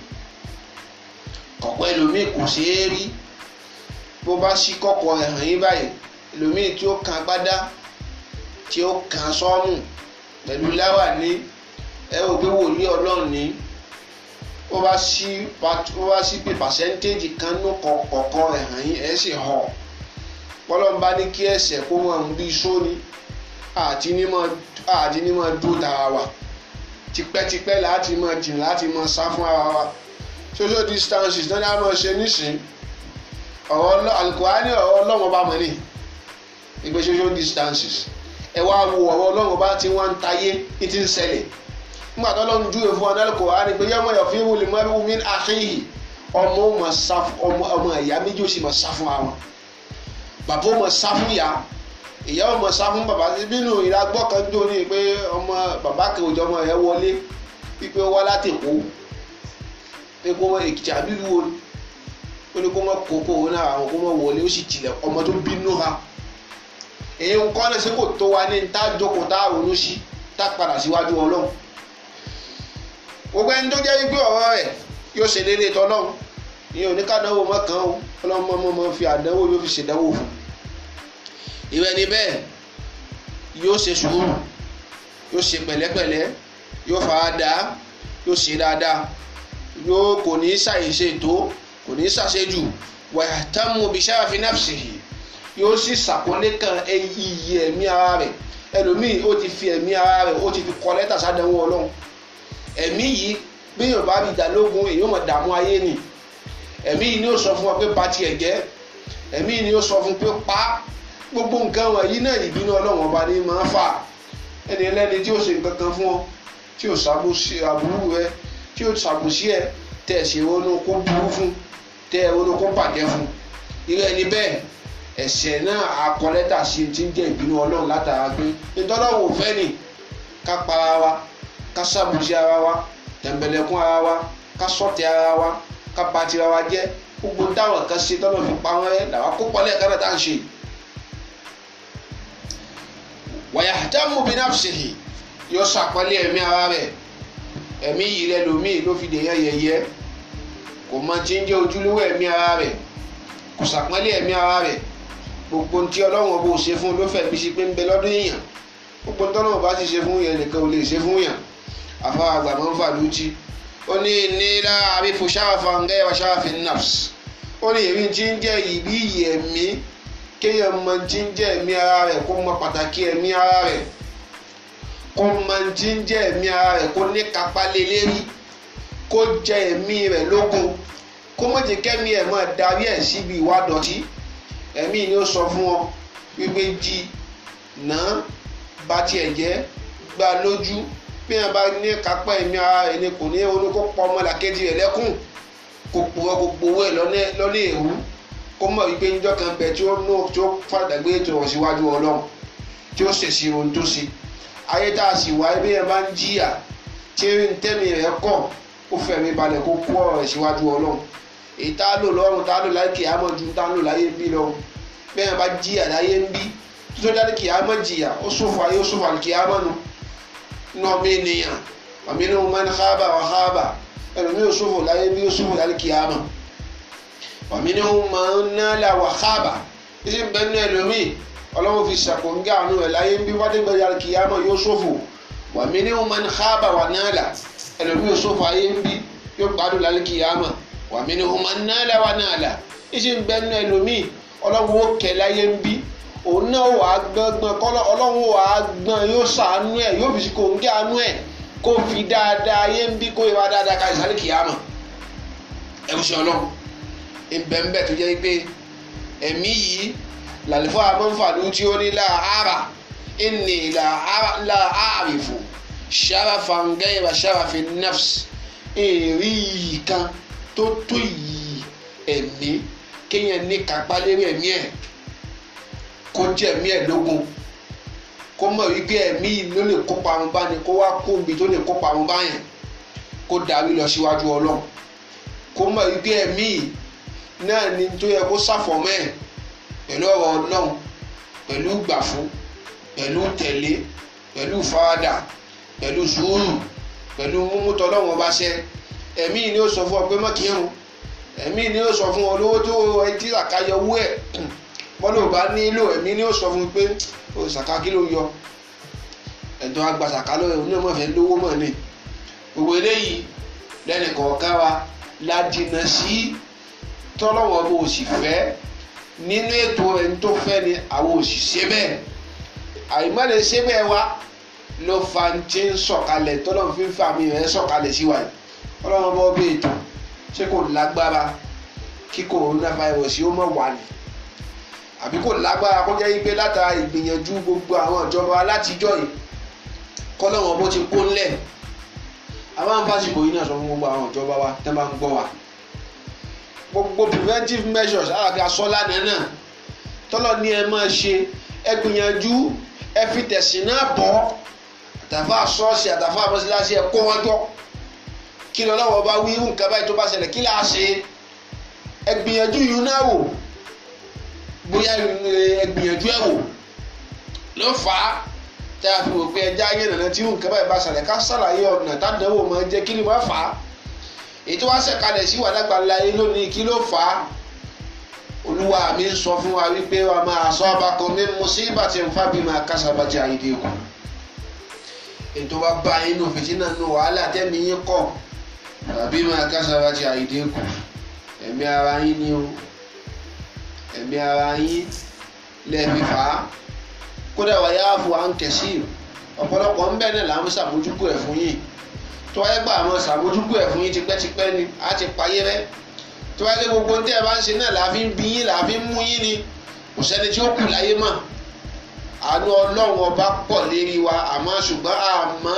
kọ̀kọ́ ẹlòmíì kò ṣe é rí bó bá ṣí kọ́kọ́ rẹ̀ hàn yín báyìí ẹlòmíì tí ó kan gbádá tí ó kan sọ́ọ̀mù pẹ̀lú láwàní ẹ ò gbé wòlíì ọlọ́run ní ó bá sí ó bá sí pé pàṣẹ́ntéèjì kan ní kọ̀ọ̀kan rẹ̀ hàn yín ẹ̀ sì hàn pọ́lọ́mbá ní kí ẹsẹ̀ kó mọ̀ ń bí sóni àti ní mọ̀ dúró tara wa tipẹ́tipẹ́ láti mọ̀ jìn láti mọ̀ sá fún ara wa social distances náà ni a mọ̀ ṣe nísìn ọ̀rọ̀ alukurani ọ̀rọ̀ ọlọ́run bá mọ̀ ní ìgbé social distances ẹ wá wo ọ̀rọ̀ ọlọ́run bá ti wọ́n ń tayé ní ti ń ṣẹlẹ̀ nígbà tó lọ́n júwe fún ọ̀nà kò á ní pé yẹ́mọ̀ yọ̀ fíìmù lè mọ́bí wùmí àṣeyì ọmọ ó máa sá fún ọmọ ọmọ ìyá méjì ó sì máa sá fún àwọn bàbá ó máa sá fún ìyá ìyá ó máa sá fún bàbá nínú ìragbọ́ kan jó ní pé ọmọ bàbá kan òjò ọmọ rẹ̀ wọlé wípé ó wá láti Èkó pé kó wọ́n Èkìtì àbílù wo ó ní kó wọ́n kókó òun náà àwọn kó wọ́n wọlé ó sì tilẹ̀ ọmọ tó bínú ha èyí ń kọ́ lẹ́sẹ̀ kò tó wa ní tá jókòó tá ronú sí tá padà síwájú Ọlọ́run gbogbo ẹni tó jẹ́ wípé ọ̀rọ̀ rẹ̀ yóò ṣe déédéé tọ́lọ́run ìyẹn ò ní ká dánwò mọ́ kàn ó ọlọ́mọ ọmọ ọmọ fi àdánwò yóò fi ṣèdánwò fún ìwé ni bẹ́ẹ̀ yóò ṣe sùúrù yóò ṣe pẹ̀lẹ́pẹ̀lẹ́ yóò fara dà yóò ṣe dáadáa yóò kò ní ṣàyèṣe tó kò ní ṣàṣejù wàyà támù bíṣáàfi nafsihi yóò sì ṣàkólé kan iyì ẹ̀mí ara rẹ̀ ẹlòmíì ó ti fi ẹ̀mí ara rẹ̀ ó ti fi kọ lẹ́tà sádánwò ọlọ́run ẹ̀mí yìí bí yóò bá rí ìdálógún èyí ó mọ̀ dààmú ayé nì ẹ̀mí yìí ni ó sọ fún wa pé ba tiẹ̀ jẹ́ ẹ̀mí yìí ni ó sọ fún pé pa gbogbo nǹkan wọ̀nyí náà ìbínú ọlọ́run ọba ní máa ń fà ẹni ẹlẹ́ni tí ó ṣe nǹkan kan fún ọ tí ó ṣàbùsí àbúrú rẹ tí ó ṣàbùsí ẹ tẹ̀ ẹ̀ ṣe ronú kó burú fún tẹ̀ ẹ̀ ronú kó bàjẹ́ fún irú ẹni bẹ́ẹ̀ ẹ̀ṣẹ̀ náà akọ́lẹ́tà sí ti ń jẹ́ ìbínú ọlọ́run látara pé ìtọ́lọ́wọ́ òfẹ́ nì ká para wa ká ṣàbùsí ara wa tẹ̀m̀bẹ̀lẹ̀kún ara wa ká sọ̀tẹ̀ ara wa ká ba tira wa jẹ́ gbogbo táwọn kan ṣe tọ́lọ́ fi pa wọ́n rẹ́ làwọn kó pọ́lẹ́ kan náà tá à ń ṣe. wàyàtàmù bí nafsihi yóò ṣàpọ́nlé ẹ̀mí ara rẹ̀ ẹ̀mí yìí rẹ̀ lómi ló fi dèyàn yẹ̀yẹ́ kò mọ tí ń jẹ́ ojúlówó ẹ̀mí ara rẹ̀ kò ṣàpọ́nlé ẹ̀mí ara rẹ̀ gbogbo tí ọlọ́run ọba ò ṣe fún ló fẹ́ bí ṣe pé ń bẹ lọ́dún èèyàn gbogbo tọ́lọ́run ọba ti ṣe fún yẹn nìkan ò lè ṣe fún yàn afa àgbàmọ́ ń fàlùtì ó ní nílá àbífò ṣáàfà ń gẹ́yà ṣáàfì nafs ó ní èmi tí ń jẹ́ ìbí iyì ẹ̀mí kéèyàn mọ tí ń jẹ́ ẹ̀mí ara rẹ̀ kó mọ pàtàkì ẹ̀mí ara rẹ̀ kó mọ tí ń jẹ́ ẹ̀mí ara rẹ̀ kó ní kápá lé lérí kó jẹ ẹ̀mí rẹ̀ lógun kó mọ̀ jẹ́ kẹ́mi ẹ̀ máa darí ẹ̀ síbi ìwà dọ̀tí ẹ̀mí ni ó sọ fún ọ wípé jí náà bá tiẹ̀ jẹ́ gbá lójú bí wọn bá ní kápá ẹ̀mí ara rẹ̀ ni kò ní olóko pọ̀ ọmọlàkejì rẹ̀ lẹ́kùn kò purọ́ kò gbowó ẹ̀ lọ́nà èrú kó mọ̀ wípé níjọ́ kan bẹ tí ó nù tí ó fàdàgbé ètò ọ̀ síwájú ọlọ́run tí ó ṣèṣì ohun tó ṣe ayé tá a sì wá bí wọn bá ń jìyà tí ń tẹ́mi rẹ̀ kọ̀ kó fẹ̀mí balẹ̀ kó kú ọ̀rọ̀ rẹ̀ síwájú ọlọ́run èyí tá a lò lọ́rùn tá a lò láyé kìámọ̀ ju tá a lò láyé ń bí lọ́rùn bí wọn bá jìyà láyé ń bí tó tó jáde kìámọ̀ jìyà ó ṣòfò ayé ó ṣòfò àlùkìámọ̀ nù nọọmi ènìyàn àmì inú man khaba wa khaba ẹlòmí ò ṣòfò láyé bí ó ṣòfò láyé kìámà àmì inú man nala wa khaba títí bẹ́ẹ̀ ní ẹlòmí ọlọ́run fi ṣàkóńgá àánú ẹ̀ láyé bí wádé gbẹ̀yà kìámà yóò ṣòfò àmì inú man khaba wa nala ẹlòmí ò ṣòfò ayé ń bí yóò gbádùn láyé kìámà àmì inú man nala wa nala títí bẹ́ẹ̀ ní ẹlòmí ọlọ́run ó kẹ́ láyé ń bí òun náà wà á gbọ́ngbọ́n kọ́lọ́ ọlọ́run wà á gbọ́n yóò sàánú ẹ̀ yóò fi kò ń gé àánú ẹ̀ kó fi dáadáa yé ń bí kó ìwà dáadáa ká ìsàlẹ̀ kìyàmọ̀ ẹ̀rù sí ọlọ́run ìbẹ̀ǹbẹ̀ tó jẹ́ pé ẹ̀mí yìí làlùfọ́ àmọ́fàlù tí ó ní láàárà ìní láàárìfò ṣàràfà ń gẹ́ ìwà ṣàràfì nafs èrè yìí kan tó tó yìí ẹ̀mí kéèyàn ní kápá lérí ẹ̀mí ẹ̀ kó jẹ́ ẹ̀mí ẹ̀ lógun kó mọ̀ wípé ẹ̀mí ló lè kópa àwọn bá ní kó wá kó ibi tó lè kópa àwọn bá yẹn kó darí lọ síwájú ọlọ́run kó mọ̀ wípé ẹ̀mí náà ni tó yẹ kó ṣàfọ̀mọ́ ẹ̀ pẹ̀lú ọ̀rọ̀ ọlọ́run pẹ̀lú gbàfún pẹ̀lú tẹ̀lé pẹ̀lú faradà pẹ̀lú sùúrù pẹ̀lú múmútọ́ ọlọ́run ọba ṣẹ ẹ̀mí ni ó sọ fún ọ pé má kírun ẹ̀mí ni ó sọ fún ọ lówó tó ẹtí àkáyọ owó ẹ̀ bọ́lá ò bá nílò ẹ̀mí ni ó sọ fún un pé o ṣàká kí ló yọ ẹ̀dùn àgbà ṣàká ló yẹ onímọ̀ fẹ́ lówó mọ̀ ni gbogbo eléyìí lẹ́nu kọ̀ọ̀kan wa la jìnnà sí tọ́lọ́wọ́ bó o sì fẹ́ nínú ètò ẹni tó fẹ́ ni àwọn ò sì ṣe bẹ́ẹ̀ àìmọ́lẹ̀ ṣe bẹ́ẹ̀ wa ló fa ń tí ń sọ̀kalẹ̀ tọ́lọ́wọ́ fi ń fa mi rẹ̀ sọ̀kalẹ̀ sí wa yìí ọlọ́wọ́ bọ́ bí ètò ṣé kò lágbára kí coronavirus yóò mọ̀ wà ní àbí kò lágbára kó jẹ́ pé látara ìgbìyànjú gbogbo àwọn ìjọba látijọ́ yìí kọ́lọ́wọ́n bó ti kó ńlẹ̀ àwọn àǹfààsìkò yìí náà sọ fún gbogbo àwọn ìjọba wa tẹ́ bá ń gbọ́ wa gbogbo preventive measures àgbà sọ́lá nínú tọ́lọ̀ ní ẹ máa ṣe ẹ gbìyànjú ẹ fi tẹ̀sìn náà bọ́ àtàfà ṣọ́ọ̀ṣì àtàfà mọ́síláṣí ẹ kó wọn jọ kí lọ́wọ́ bá wí nǹkan báyìí tó bá ṣẹlẹ̀ kí là á ṣe ẹ gbìyànjú yìí náà wò bóyá ẹ gbìyànjú ẹ wò ló fà á tá a fi wò pé ẹja ayé nàná tí nǹkan báyìí bá ṣẹlẹ̀ ká ṣàlàyé ọ̀nà tádàwọ̀ máa jẹ́ kí ni wọ́n fà á ètò wá ṣẹ̀kalẹ̀ sí wàdàgbà láyé lónìí kí ló fà á olúwa mi ń sọ fún wa wípé wa máa sọ ọba kan mi musibati nfa bí máa kásábàjẹ àyèdè kù ètò wa bá yín nù fìtínà nù wàhálà tẹ́mi yín kọ̀ tàbí máa kásábàjẹ àyèdè kù ẹ̀mí ara yín ni o ẹ̀mí ara yín lẹ́ẹ̀fi fà á kódà wà yá fún wa ń kẹ̀sí ọ̀pọ̀lọpọ̀ ń bẹ̀ náà là ń ṣàmójúkú ẹ̀ fún yín tó wáyé gbà àwọn ṣàmójúkú ẹ̀ fún yín tipẹ́tipẹ́ ni á ti payé rẹ́ tó wáyé gbogbo ní tẹ́ ẹ bá ń ṣe náà là á fi ń bí yín là á fi ń mú yín ni kò sẹ́ni tí ó kù láyé mọ̀ àánú ọlọ́run ọba pọ̀ lérí wa àmọ́ ṣùgbọ́n àmọ́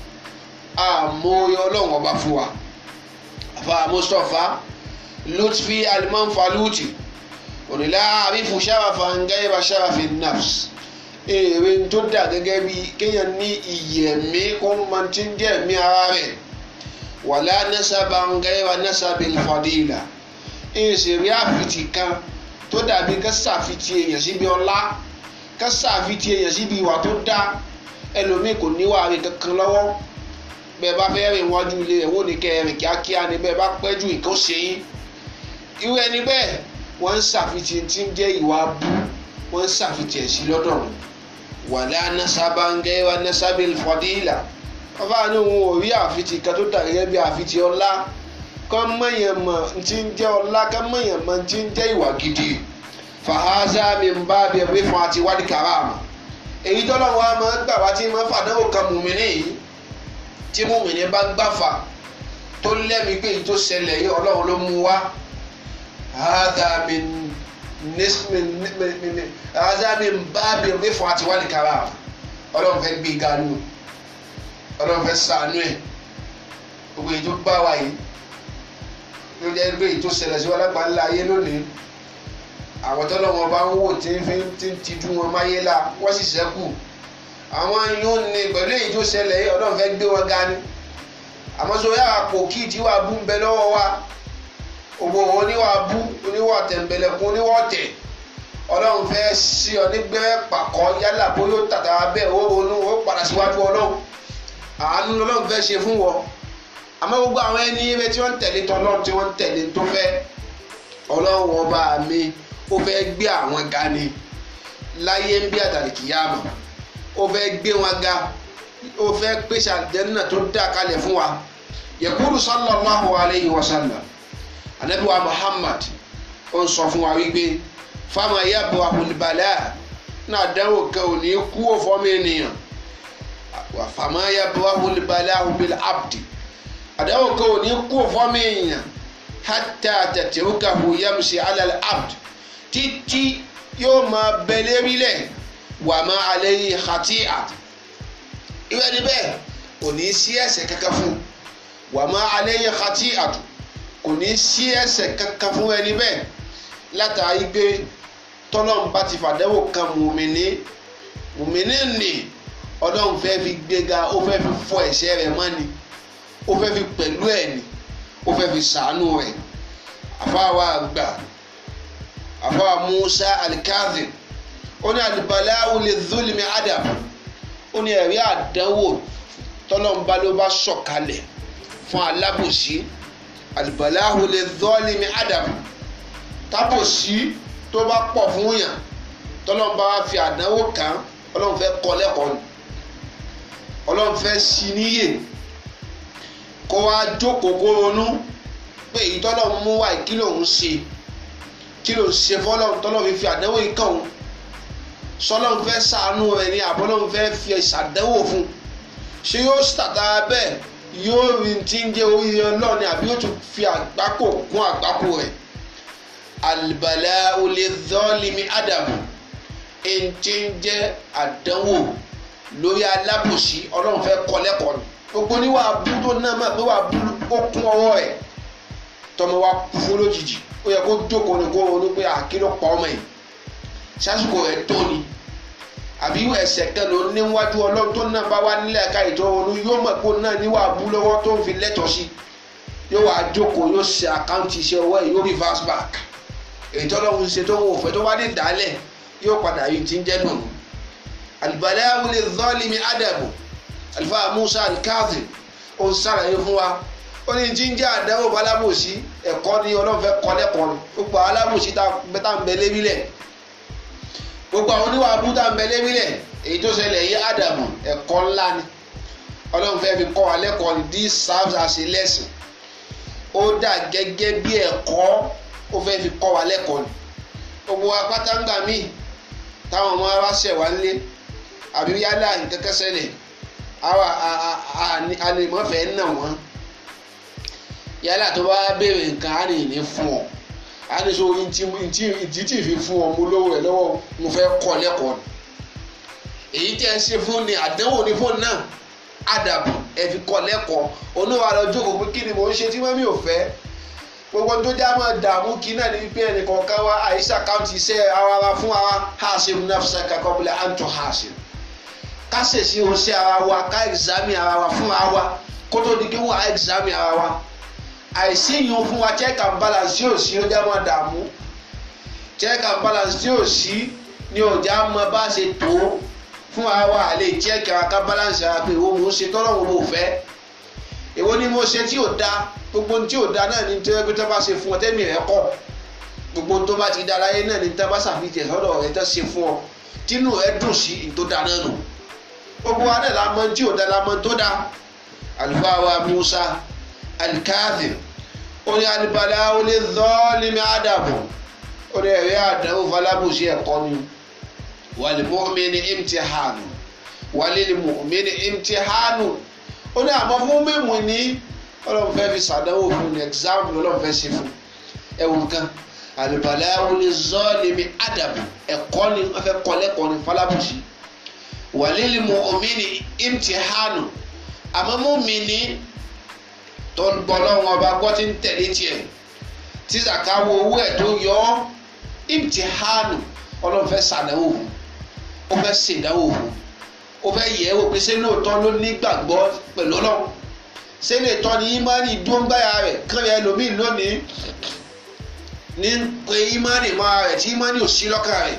àmọ́ ọlọ́run ọba fún wa àfa Mustapha lutfi alimanfaluti òrìlà àbífù sábàfà ń gẹ́gẹ́ bá sábàfì nafs èrè tó dà gẹ́gẹ́ bí kéèyàn ní ìyẹ̀mí kó máa ti ń jẹ́ ẹ̀mí ara rẹ̀ wàlá nasaba ń gẹ́gẹ́ bá nasabi fadila ìṣèrí àfitì kan tó dàbí ká ṣàfitì èèyàn síbi ọlá ká ṣàfitì èèyàn síbi ìwà tó dá ẹlòmíì kò níwà rẹ̀ kankan lọ́wọ́ bẹ́ẹ̀ bá fẹ́ rìn wájú ilé rẹ̀ wọ́n ní kẹ́ ẹ rìn kíákíá ni bẹ́ẹ̀ bá pẹ́ jù nǹkan ṣe yín irú ẹni bẹ́ẹ̀ wọ́n ń ṣàfitì tí ń jẹ́ ìwà bú wọ́n ń ṣàfitì ẹ̀ sí lọ́dọ̀ rẹ̀ wàlẹ́ anasaba ń gẹ́ wa nasabi fọdíìlà ọba ní òun ò rí àfitì kan tó dà gẹ́gẹ́ bí àfitì ọlá kọ́ mọ̀yàn mọ̀ tí ń jẹ́ ọlá kọ́ mọ̀yàn mọ̀ tí ń jẹ́ ìwà gidi fàhásá mi ń bá bí ẹgbẹ́ fún àti wádìí kàràmù èyí tọ́lọ́ wa máa ń gbà wá tí máa ń fàdánwò kan mùmíní yìí tí mùmíní bá gbàfà tó lẹ́mìí pé èyí tó ṣẹlẹ̀ yìí ọlọ́run ló mú wá hádà mi hádà mi ń bá bí ẹgbẹ́ fún àti wádìí kàràmù ọlọ́run fẹ́ gbé ganu ọlọ́run fẹ́ sànú ẹ̀ gbogbo èyí tó bá wa yìí ló jẹ́ pé èyí tó ṣẹlẹ̀ sí wọn lápá ńlá ayé lónìí àwọn tọ́lọ́wọ́n bá ń wò tí ń fi ti ń tijú wọn máyé la wọ́n sì ṣẹ́kù àwọn yóò ní pẹ̀lú èyí tó ṣẹlẹ̀ yìí ọlọ́run fẹ́ gbé wọn ga ni àmọ́ sọ yàrá pò kí tí wàá bú ń bẹ lọ́wọ́ wa òwò oníwà bú oníwà tẹ̀m̀bẹ̀lẹ̀kùn oníwà tẹ̀ ọlọ́run fẹ́ sí ọ nígbẹ́ pàkọ́ yálà bóyá ó tàtà bẹ́ẹ̀ ó ronú ó padà síwájú ọlọ́run àánú lọ́lọ́run fẹ́ ṣe fún wọn àmọ́ gbogbo àwọn ẹni ebe tí wọ́n ń tẹ̀lé tọ́lọ́run tí wọ́n ń tẹ̀lé tó fẹ́ ọlọ́run ọba mi ó fẹ́ gbé àwọn ga ni láyé ń bí àtàlìkìyàmọ̀ ó fẹ́ gbé wọn ga ó fẹ́ pèsè àdéhùn tó dá kalẹ̀ fún wa yaqulu sallallahu alayhi wa sallam anabi wa muhammad ó ń sọ fún wa wípé fáwọn ayábọ̀ ahùnbalẹ̀ náà dánwò kan ò ní kú òfọ́mọ ènìyàn wà fáwọn ayábọ̀ ahùnbalẹ̀ ahùnbil abdi àdánwò kan ò ní kú òfọ́mọ ènìyàn hatta tẹ̀tẹ̀rúkàhù yamsi alal abd títí yóò máa bẹ lérílẹ̀ wà má alayhi khati'a ìwé ni bẹ́ẹ̀ kò ní sí ẹ̀ṣẹ̀ kankan fún wà má alayhi khati'atu kò ní sí ẹ̀ṣẹ̀ kankan fún ẹni bẹ́ẹ̀ látàrí pé tọ́lọ́run bá ti fàdẹ́wò kan mùmíní mùmíní nì ọlọ́run fẹ́ fi gbéga ó fẹ́ fi fọ ẹ̀ṣẹ̀ rẹ̀ mọ́ ni ó fẹ́ fi pẹ̀lú ẹ̀ ni ó fẹ́ fi sàánú rẹ̀ àfáwà àgbà àfáwà Musa alikazim ó ní alibalawo lè zulmi adam ó ní ẹ̀rí àdánwò tọ́lọ́mùbá ló bá sọ̀kalẹ̀ fún alábòsí alibalawo lè zulmi adam tábòsí tó bá pọ̀ fún yàn tọ́lọ́mùbá wá fi àdánwò kàn ọlọ́run fẹ́ kọ́ lẹ́kọ̀ọ́ ni ọlọ́run fẹ́ sí níyè kó wá jókòó kó ronú pé èyí tọ́lọ́run mú wá kí lòun ṣe kí lòun ṣe fọlọ́run tọ́lọ́run fi fi àdánwò yìí kàn òun sọlọ́run fẹ́ sàánú rẹ̀ ni àbọ́lọ́run fẹ́ fi ṣàdánwò fún ṣé yóò tàtà bẹ́ẹ̀ yóò rí ti ń jẹ́ oríire ọlọ́run ni àbí yóò tún fi àgbákò kún àgbákò rẹ̀ alìbàlẹ̀ olè zọ́ọ̀lìmí ádámù èyí ti ń jẹ́ àdánwò lórí alábòsí ọlọ́run fẹ́ kọ́ lẹ́kọ̀ọ́ ni gbogbo ní wàá bú tó náà máa pé wàá bú ó kún ọwọ́ ẹ̀ tọmọ wa kú fún lójijì ó yẹ kó jókòó ní kó ronú pé àkìlọ̀ pa ọmọ yìí sásìkò rẹ̀ tó ni àbí ẹsẹ̀ kan ló níwájú ọlọ́run tó náà bá wá nílẹ̀ ẹ̀ka ìtọ́ ronú yóò mọ̀ pé náà níwà bú lọ́wọ́ tó ń fi lẹ́tọ̀ọ́ sí yóò wá jókòó yóò ṣe àkáǹtì iṣẹ́ ọwọ́ ẹ̀ yóò reverse back èyí tọ́lọ́run ṣe tó ń wò fẹ́ tó bá dé dálẹ̀ yóò padà yìí ti ń jẹ́ dùn albalaghu lidh-dhalimi adabu alifa musa al-kadhib ó ń sàlàyé fún wa ó ní jíjẹ́ àdánwò balábòsí ẹ̀kọ́ ni ọlọ́run fẹ́ kọ́ lẹ́kọ̀ọ́ ni gbogbo alábòsí tá ń bẹ lébílẹ̀ gbogbo àwọn oníwà abú tá ń bẹ lébílẹ̀ èyí tó ṣẹlẹ̀ yí ádámù ẹ̀kọ́ ńlá ni ọlọ́run fẹ́ fi kọ́ wa lẹ́kọ̀ọ́ ni this serves as a lesson ó dà gẹ́gẹ́ bí ẹ̀kọ́ ó fẹ́ fi kọ́ wa lẹ́kọ̀ọ́ ni gbogbo apátáǹgà míì táwọn ọmọ wa ṣẹ̀ wá nílé àbí yálà nǹkan kan ṣẹlẹ̀ àwa àlèmọ́fẹ́ nà wọ́n yálà tó bá béèrè nǹkan á nìyí fún ọ á ní so ìdí tí fi fún ọ mo lówó rẹ lọ́wọ́ mo fẹ́ kọ́ lẹ́kọ̀ọ́ ni èyí tí ẹ ṣe fún ni àdánwò ní fóònù náà àdàbò ẹ fi kọ́ lẹ́kọ̀ọ́ oníwà lọ jókòó pé kí ni mò ń ṣe tí wọ́n mi ò fẹ́ gbogbo tó já máa dààmú kí náà ní pé ẹnìkọ̀ọ̀kan wa àyíṣà káùntì iṣẹ́ ara wa fún ara haṣe nafsaka qabla an tuhasib ká ṣèṣì oṣẹ́ ara wa ká ẹ̀gzámì ara wa fún ara wa kó tó di kí wọ́n á ẹ̀gzámì ara wa àìsí yìí fún wa check and balance tí ò sí ó já máa dààmú check and balance tí ò sí ni ò já máa bá ṣe tó fún ara wa àlè check ara ká balance ara pé ìwọ mò ń ṣe tọ́lọ́ wo mo fẹ́ èwo ni mo ṣe tí ò da gbogbo tí ò da náà ni tí wọ́n tó bá ṣe fún ọ tẹ́mi rẹ kọ́ gbogbo tó bá ti da láyé náà ni tí wọ́n bá ṣàfihàn sọ́dọ̀ rẹ tó ṣe fún ọ tínú ẹ dùn sí tó da náà nù gbogbo wa náà la mọ̀ tí ò da la mọ̀ tó da àlùfáà wa Musa alikaadir ó ní alibala ó ní zọ́ọ́lìmí àdàbọ̀ ó ní ẹ̀rí àdàbọ̀ falábùsí ẹ̀kọ́ ni wàlímọ́mìnì imtihanu wàlímọ́mìnì imtihanu ó ní àmọ́ fún mímu ní ọlọ́run fẹ́ fi sàdánwò fún ní exam ọlọ́run fẹ́ ṣe fún ẹ̀wọ̀n kan alibala ó ní zọ́ọ́lìmí àdàbọ̀ ẹ̀kọ́ ni wọ́n fẹ́ kọ́ lẹ́kọ̀ọ́ ní falábùsí wàlímọ́mìnì imtihanu àmọ́ mọ́mì ní tó ń bọ́ lọ́wọ́ ọba gbọ́ tí ń tẹ̀lé tiẹ̀ tí zaka wo owó ẹ̀ tó yọ ọ́ imtihanu ọlọ́run fẹ́ sàdánwò fún ó fẹ́ ṣèdánwò fún ó fẹ́ yẹ̀ ẹ́ wò pé ṣé lóòótọ́ ló nígbàgbọ́ pẹ̀lú ọlọ́run ṣé lóòótọ́ ni imani dúngbáyà rẹ̀ kán yẹ lómìn lónìí ní pé imani máa rẹ̀ tí imani ò sí lọ́kàn rẹ̀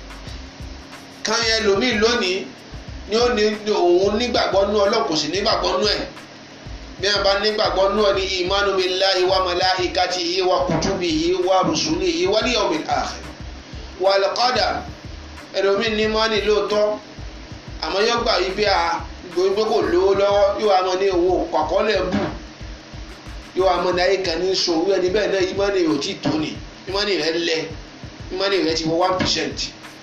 kán yẹ lómìn lónìí ni ó ní òun nígbàgbọ́ nú ọlọ́run kò sì nígbàgbọ́ nú ẹ̀ bí wọn bá nígbàgbọ́ náà ní ìmánu billahi wa malaikatihi wa kutubihi wa rusulihi wal yawmil akhir wal qadar ẹlòmíín ní mọ́nì lóòótọ́ àmọ́ yóò gbà yí bí a gbóyún pé kò lówó lọ́wọ́ yóò wá mọ ní òun kọ̀kọ́lẹ̀ bù yóò wá mọ ní ayé kan ní sòwú ẹni bẹ́ẹ̀ náà ìmọ̀nì rẹ̀ ò tí tó ni ìmọ̀nì rẹ̀ lẹ̀ ìmọ̀nì rẹ̀ ti wọ one percent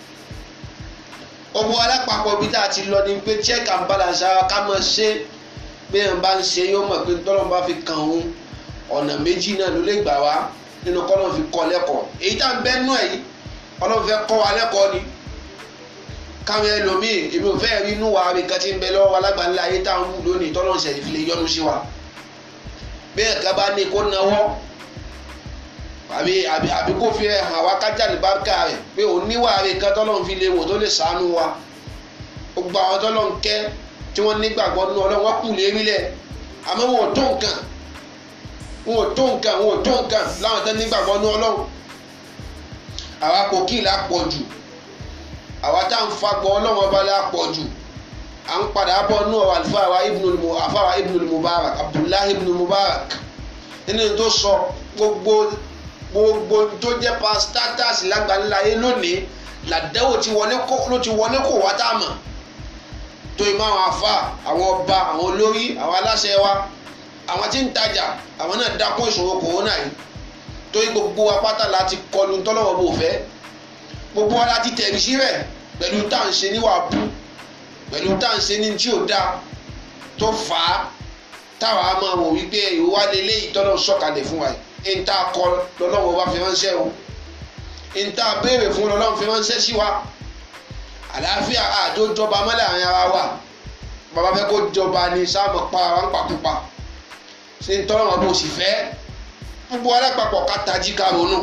ọmọ alápapọ̀ bí tá a ti lọ ni pé check and balance ara ká mọ̀ ṣe bí ẹ̀ ń bá ń ṣe yóò mọ̀ pé tọ́lọ́mù bá fi kàn òun ọ̀nà méjì náà ló lè gbà wá nínú kọ́lọ́mù fi kọ́ lẹ́kọ̀ọ́ èyí tá à ń bẹ́ nú ẹ̀ yìí ọlọ́run fẹ́ kọ́ wa lẹ́kọ̀ọ́ ni káwọn ẹlòmíì èmi ò fẹ́ rí inú wa nǹkan tí ń bẹ lọ́wọ́ alágbàńlá ayé tá à ń wù lónìí tọ́lọ́run ṣẹ̀lẹ̀ fi lè yọ́nú sí wa bí ẹ̀ka bá ní kó nawọ́ àbí àbí àbí kó fi hàn wá kájà ní báńkà rẹ̀ pé òun níwà rẹ̀ kan tọ́lọ́run fi lè wò tó lè sàánú wa gbogbo àwọn tọ́lọ́run kẹ́ tí wọ́n nígbàgbọ́ nínú ọlọ́run wọ́n kù lérí lẹ̀ àmọ́ wọn ò tó nǹkan wọn ò tó nǹkan wọn ò tó nǹkan láwọn tó nígbàgbọ́ nínú ọlọ́run àwa kò kí ìlà pọ̀ jù àwa tá à ń fagbọ́ ọlọ́run ọba la pọ̀ jù à ń padà bọ̀ nínú ọ̀rọ̀ àlùfáà wa àfáà wa ibùnú mubarak abdullahi ibùnú mubarak nínú tó sọ gbogbo gbogbo tó jẹ́ pastatas lágbàláyé lónìí làdẹ́wò tí wọlé kó ló ti wọlé kó wá tá a mọ̀ tó ìmọ̀ àwọn afa àwọn ọba àwọn olórí àwọn aláṣẹ wa àwọn tí ń tajà àwọn náà dákún ìṣòro kòrónà yìí torí gbogbo apáta láti kọlu tọ́lọ́wọ́ bò fẹ́ gbogbo wa láti tẹ̀rí sí rẹ̀ pẹ̀lú tá à ń ṣe níwà bú pẹ̀lú tá à ń ṣe ní tí ò dáa tó fà á táwa máa wò wípé ìwà lélẹ́ ìtọ́nà sọ̀kalẹ̀ fún wa yìí ń tá a kọ lọ́lọ́wọ́ bá fi ránṣẹ́ o ń tá a béèrè fún lọ́lọ́wọ́ fi ránṣẹ́ sí wa àlàáfíà àjò jọba mọ́lẹ̀ àárín ara wa bàbá fẹ́ kó jọba ní sáàmù pa ara ń pàkópa ṣé ń tọ́lọ́ wọn bó sì fẹ́ gbogbo alápapọ̀ ká tají ká ronú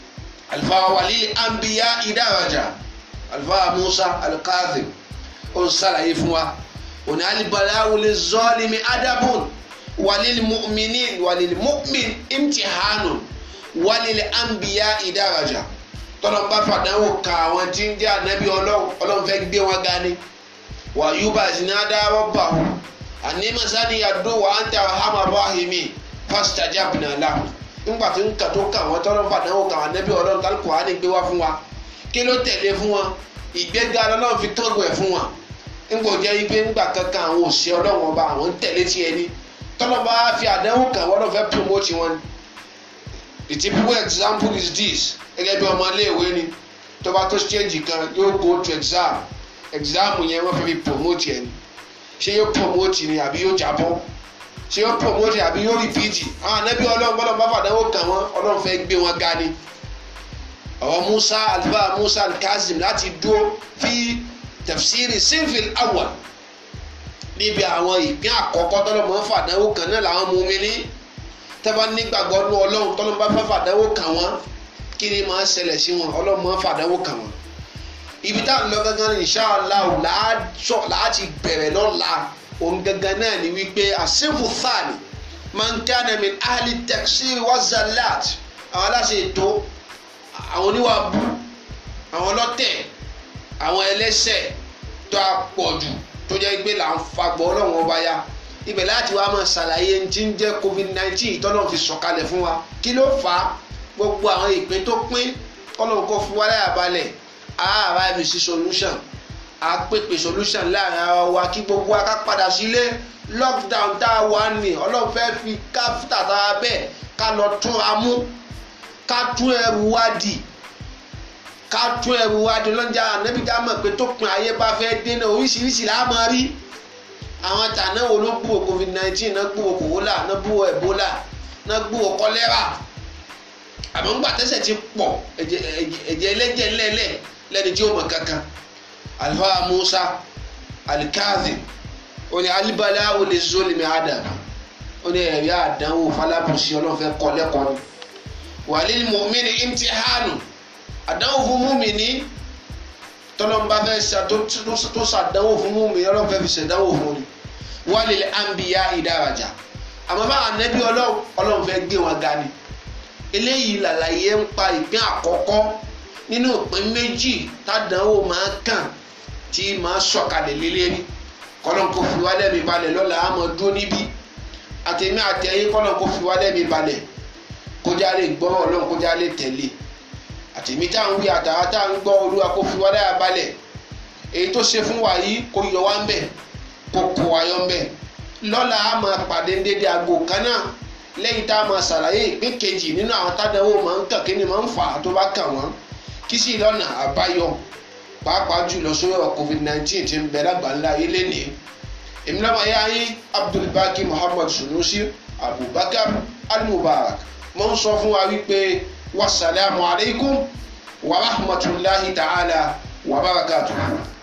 alifa walili anbiya idaraja alifa musa alikazim ó ń sàlàyé fún wa òní alibalawo lè zọ́ọ̀lìmí adabun walili mu'minin walili mu'min imtihanun walili anbiya idaraja tọ́lọ́ bá fàdánwò ka àwọn tí ń jẹ́ ànábì ọlọ́run ọlọ́run fẹ́ gbé wọn ga ni wà yúbà zinada rọ́bàhù àní masani yàdó wà á ń tẹ hama rahimi fastajabna lahu ńgbà tó ń kà tó kà wọ́n tọ́lọ́ fàdánwò ka àwọn ànábì ọlọ́run kálukú wà á ní gbé wá fún wa kí ló tẹ̀lé fún wọn ìgbéga ọlọ́run fi kángun ẹ̀ fún wọn ńgbà jẹ́ ipe ńgbà kankan àwọn òṣìṣẹ́ ọlọ́run ọba àwọn ń tẹ̀lé tiẹ̀ ni tọ́lọ́ bá fi àdánwò kà wọ́n lọ́ fẹ́ promote wọn the typical example is this gẹ́gẹ́ bí ọmọ iléèwé ni tó bá tó stage kan yóò go to exam exam yẹn wọ́n fẹ́ fi promote yẹn ni ṣé yóò promote ni àbí yóò jábọ́ ṣé yóò promote àbí yóò repeat àwọn anábì ọlọ́run gbọ́dọ̀ bá fàdánwò kàn wọ́n ọlọ́run fẹ́ gbé wọn ga ni ọ̀rọ̀ musa alifa musa kazim láti dúró fi tafsiri sinfil awwal níbi àwọn ìpín àkọ́kọ́ tọ́lọ́mọ fàdánwò kàn náà làwọn mú mi ní tẹ́fà nígbàgbọ́ ní ọlọ́run tọ́lọ́mọ bá fẹ́ fàdánwò kàn wọ́n kí ni máa ṣẹlẹ̀ sí wọn ọlọ́run máa fàdánwò kàn wọ́n ibi tá à ń lọ gangan inshallah láti bẹ̀rẹ̀ lọ́la òun gangan náà ni wípé àṣìfù thani man kana min ahli taksir wa zalat àwọn aláṣẹ ètò àwọn oníwà bú àwọn ọlọ́tẹ̀ àwọn ẹlẹ́ṣẹ̀ tó a pọ̀ jù tó jẹ́ pé là ń fagbọ́ ọlọ́run ọba ya ibẹ̀ láti wá máa ṣàlàyé tí ń jẹ́ covid nineteen tọ́lọ́run fi sọ̀kalẹ̀ fún wa kí ló fà á gbogbo àwọn ìpín tó pín kọ́lọ́run kó fún wa láyà balẹ̀ àárá ibi sí solution àpèpè solution láàrin ara wa kí gbogbo wa ká padà sílé lockdown tá a wà ní ọlọ́run fẹ́ fi káfíńtà tá a bẹ́ẹ̀ ká lọ tún ra mú ká tún ẹrù wá dì ká tún ẹrù wá dì lọ́njà ànábì ká mọ̀ pé tó pin ayé bá fẹ́ dènà oríṣiríṣi là á máa rí àwọn tàná wo ló gbúwò covid nineteen náà gbúwò kòwólà náà gbúwò ebola náà gbúwò kọ́lẹ́rà àmọ́ ńgbà tẹ́sẹ̀ ti pọ̀ ẹ̀jẹ̀ ẹlẹ́jẹ̀ ńlẹ̀ẹ́lẹ̀ lẹ́ni tí ó mọ̀ kankan alifa musa alikazi ó ní alibala ó lè zó lèmi adam ó ní ẹ̀rí àdánwò falábùsí ọlọ́fẹ́ kọ́ lẹ́kọ̀ọ́ ni wàlíì mọ̀mìnì imtihanu àdánwò fún mùmìnì tọ́lọ́mbà fẹ́ tó sàdánwò fún mùmìnì ọlọ́fẹ́ fi sàdánwò fún ni wàlíì àǹbíyá ìdárajà àmọ́ bá ànẹ́bí ọlọ́run fẹ́ gbé wọn ga ni eléyìí làlàyé ń pa ìpín àkọ́kọ́ nínú ìpín méjì tádánwò máa kàn tí máa sọ̀kalẹ̀ lélẹ́rí kọ́lọ́n kò fi wá lẹ́mi balẹ̀ lọ́la àmọ́ dúró níbí àtẹ̀mí àtẹ̀yìn kọ́lọ́n kò fi wá lẹ́mi balẹ̀ kójá lè gbọ́ ọlọ́run kójá lè tẹ̀lé àtẹ̀mí tá à ń wí àtàwá tá à ń gbọ́ olúwa kò fi wá láyà balẹ̀ èyí tó ṣe fún wa yìí kò yọ wá ń bẹ̀ kò kò wá yọ ń bẹ̀ lọ́la àmọ́ pàdé ń dédé aago kan náà lẹ́yìn tá a máa ṣàlàyé ìpín kejì nínú àwọn tádánwò máa ń kàn kí ni máa ń fà á tó bá kàn wọ́n kí sì lọ́nà àbáyọ pàápàá jùlọ sórí ọ̀rọ̀ covid nineteen ti ń bẹ lágbàńlá ilé ní. èmi lọ́mọ ya yín abdulbaki muhammad sunusi abubakar al-mubarak mo ń sọ fún wa wípé wasalaamu alaykum wa rahmatulahi ta'ala wa barakatuhu.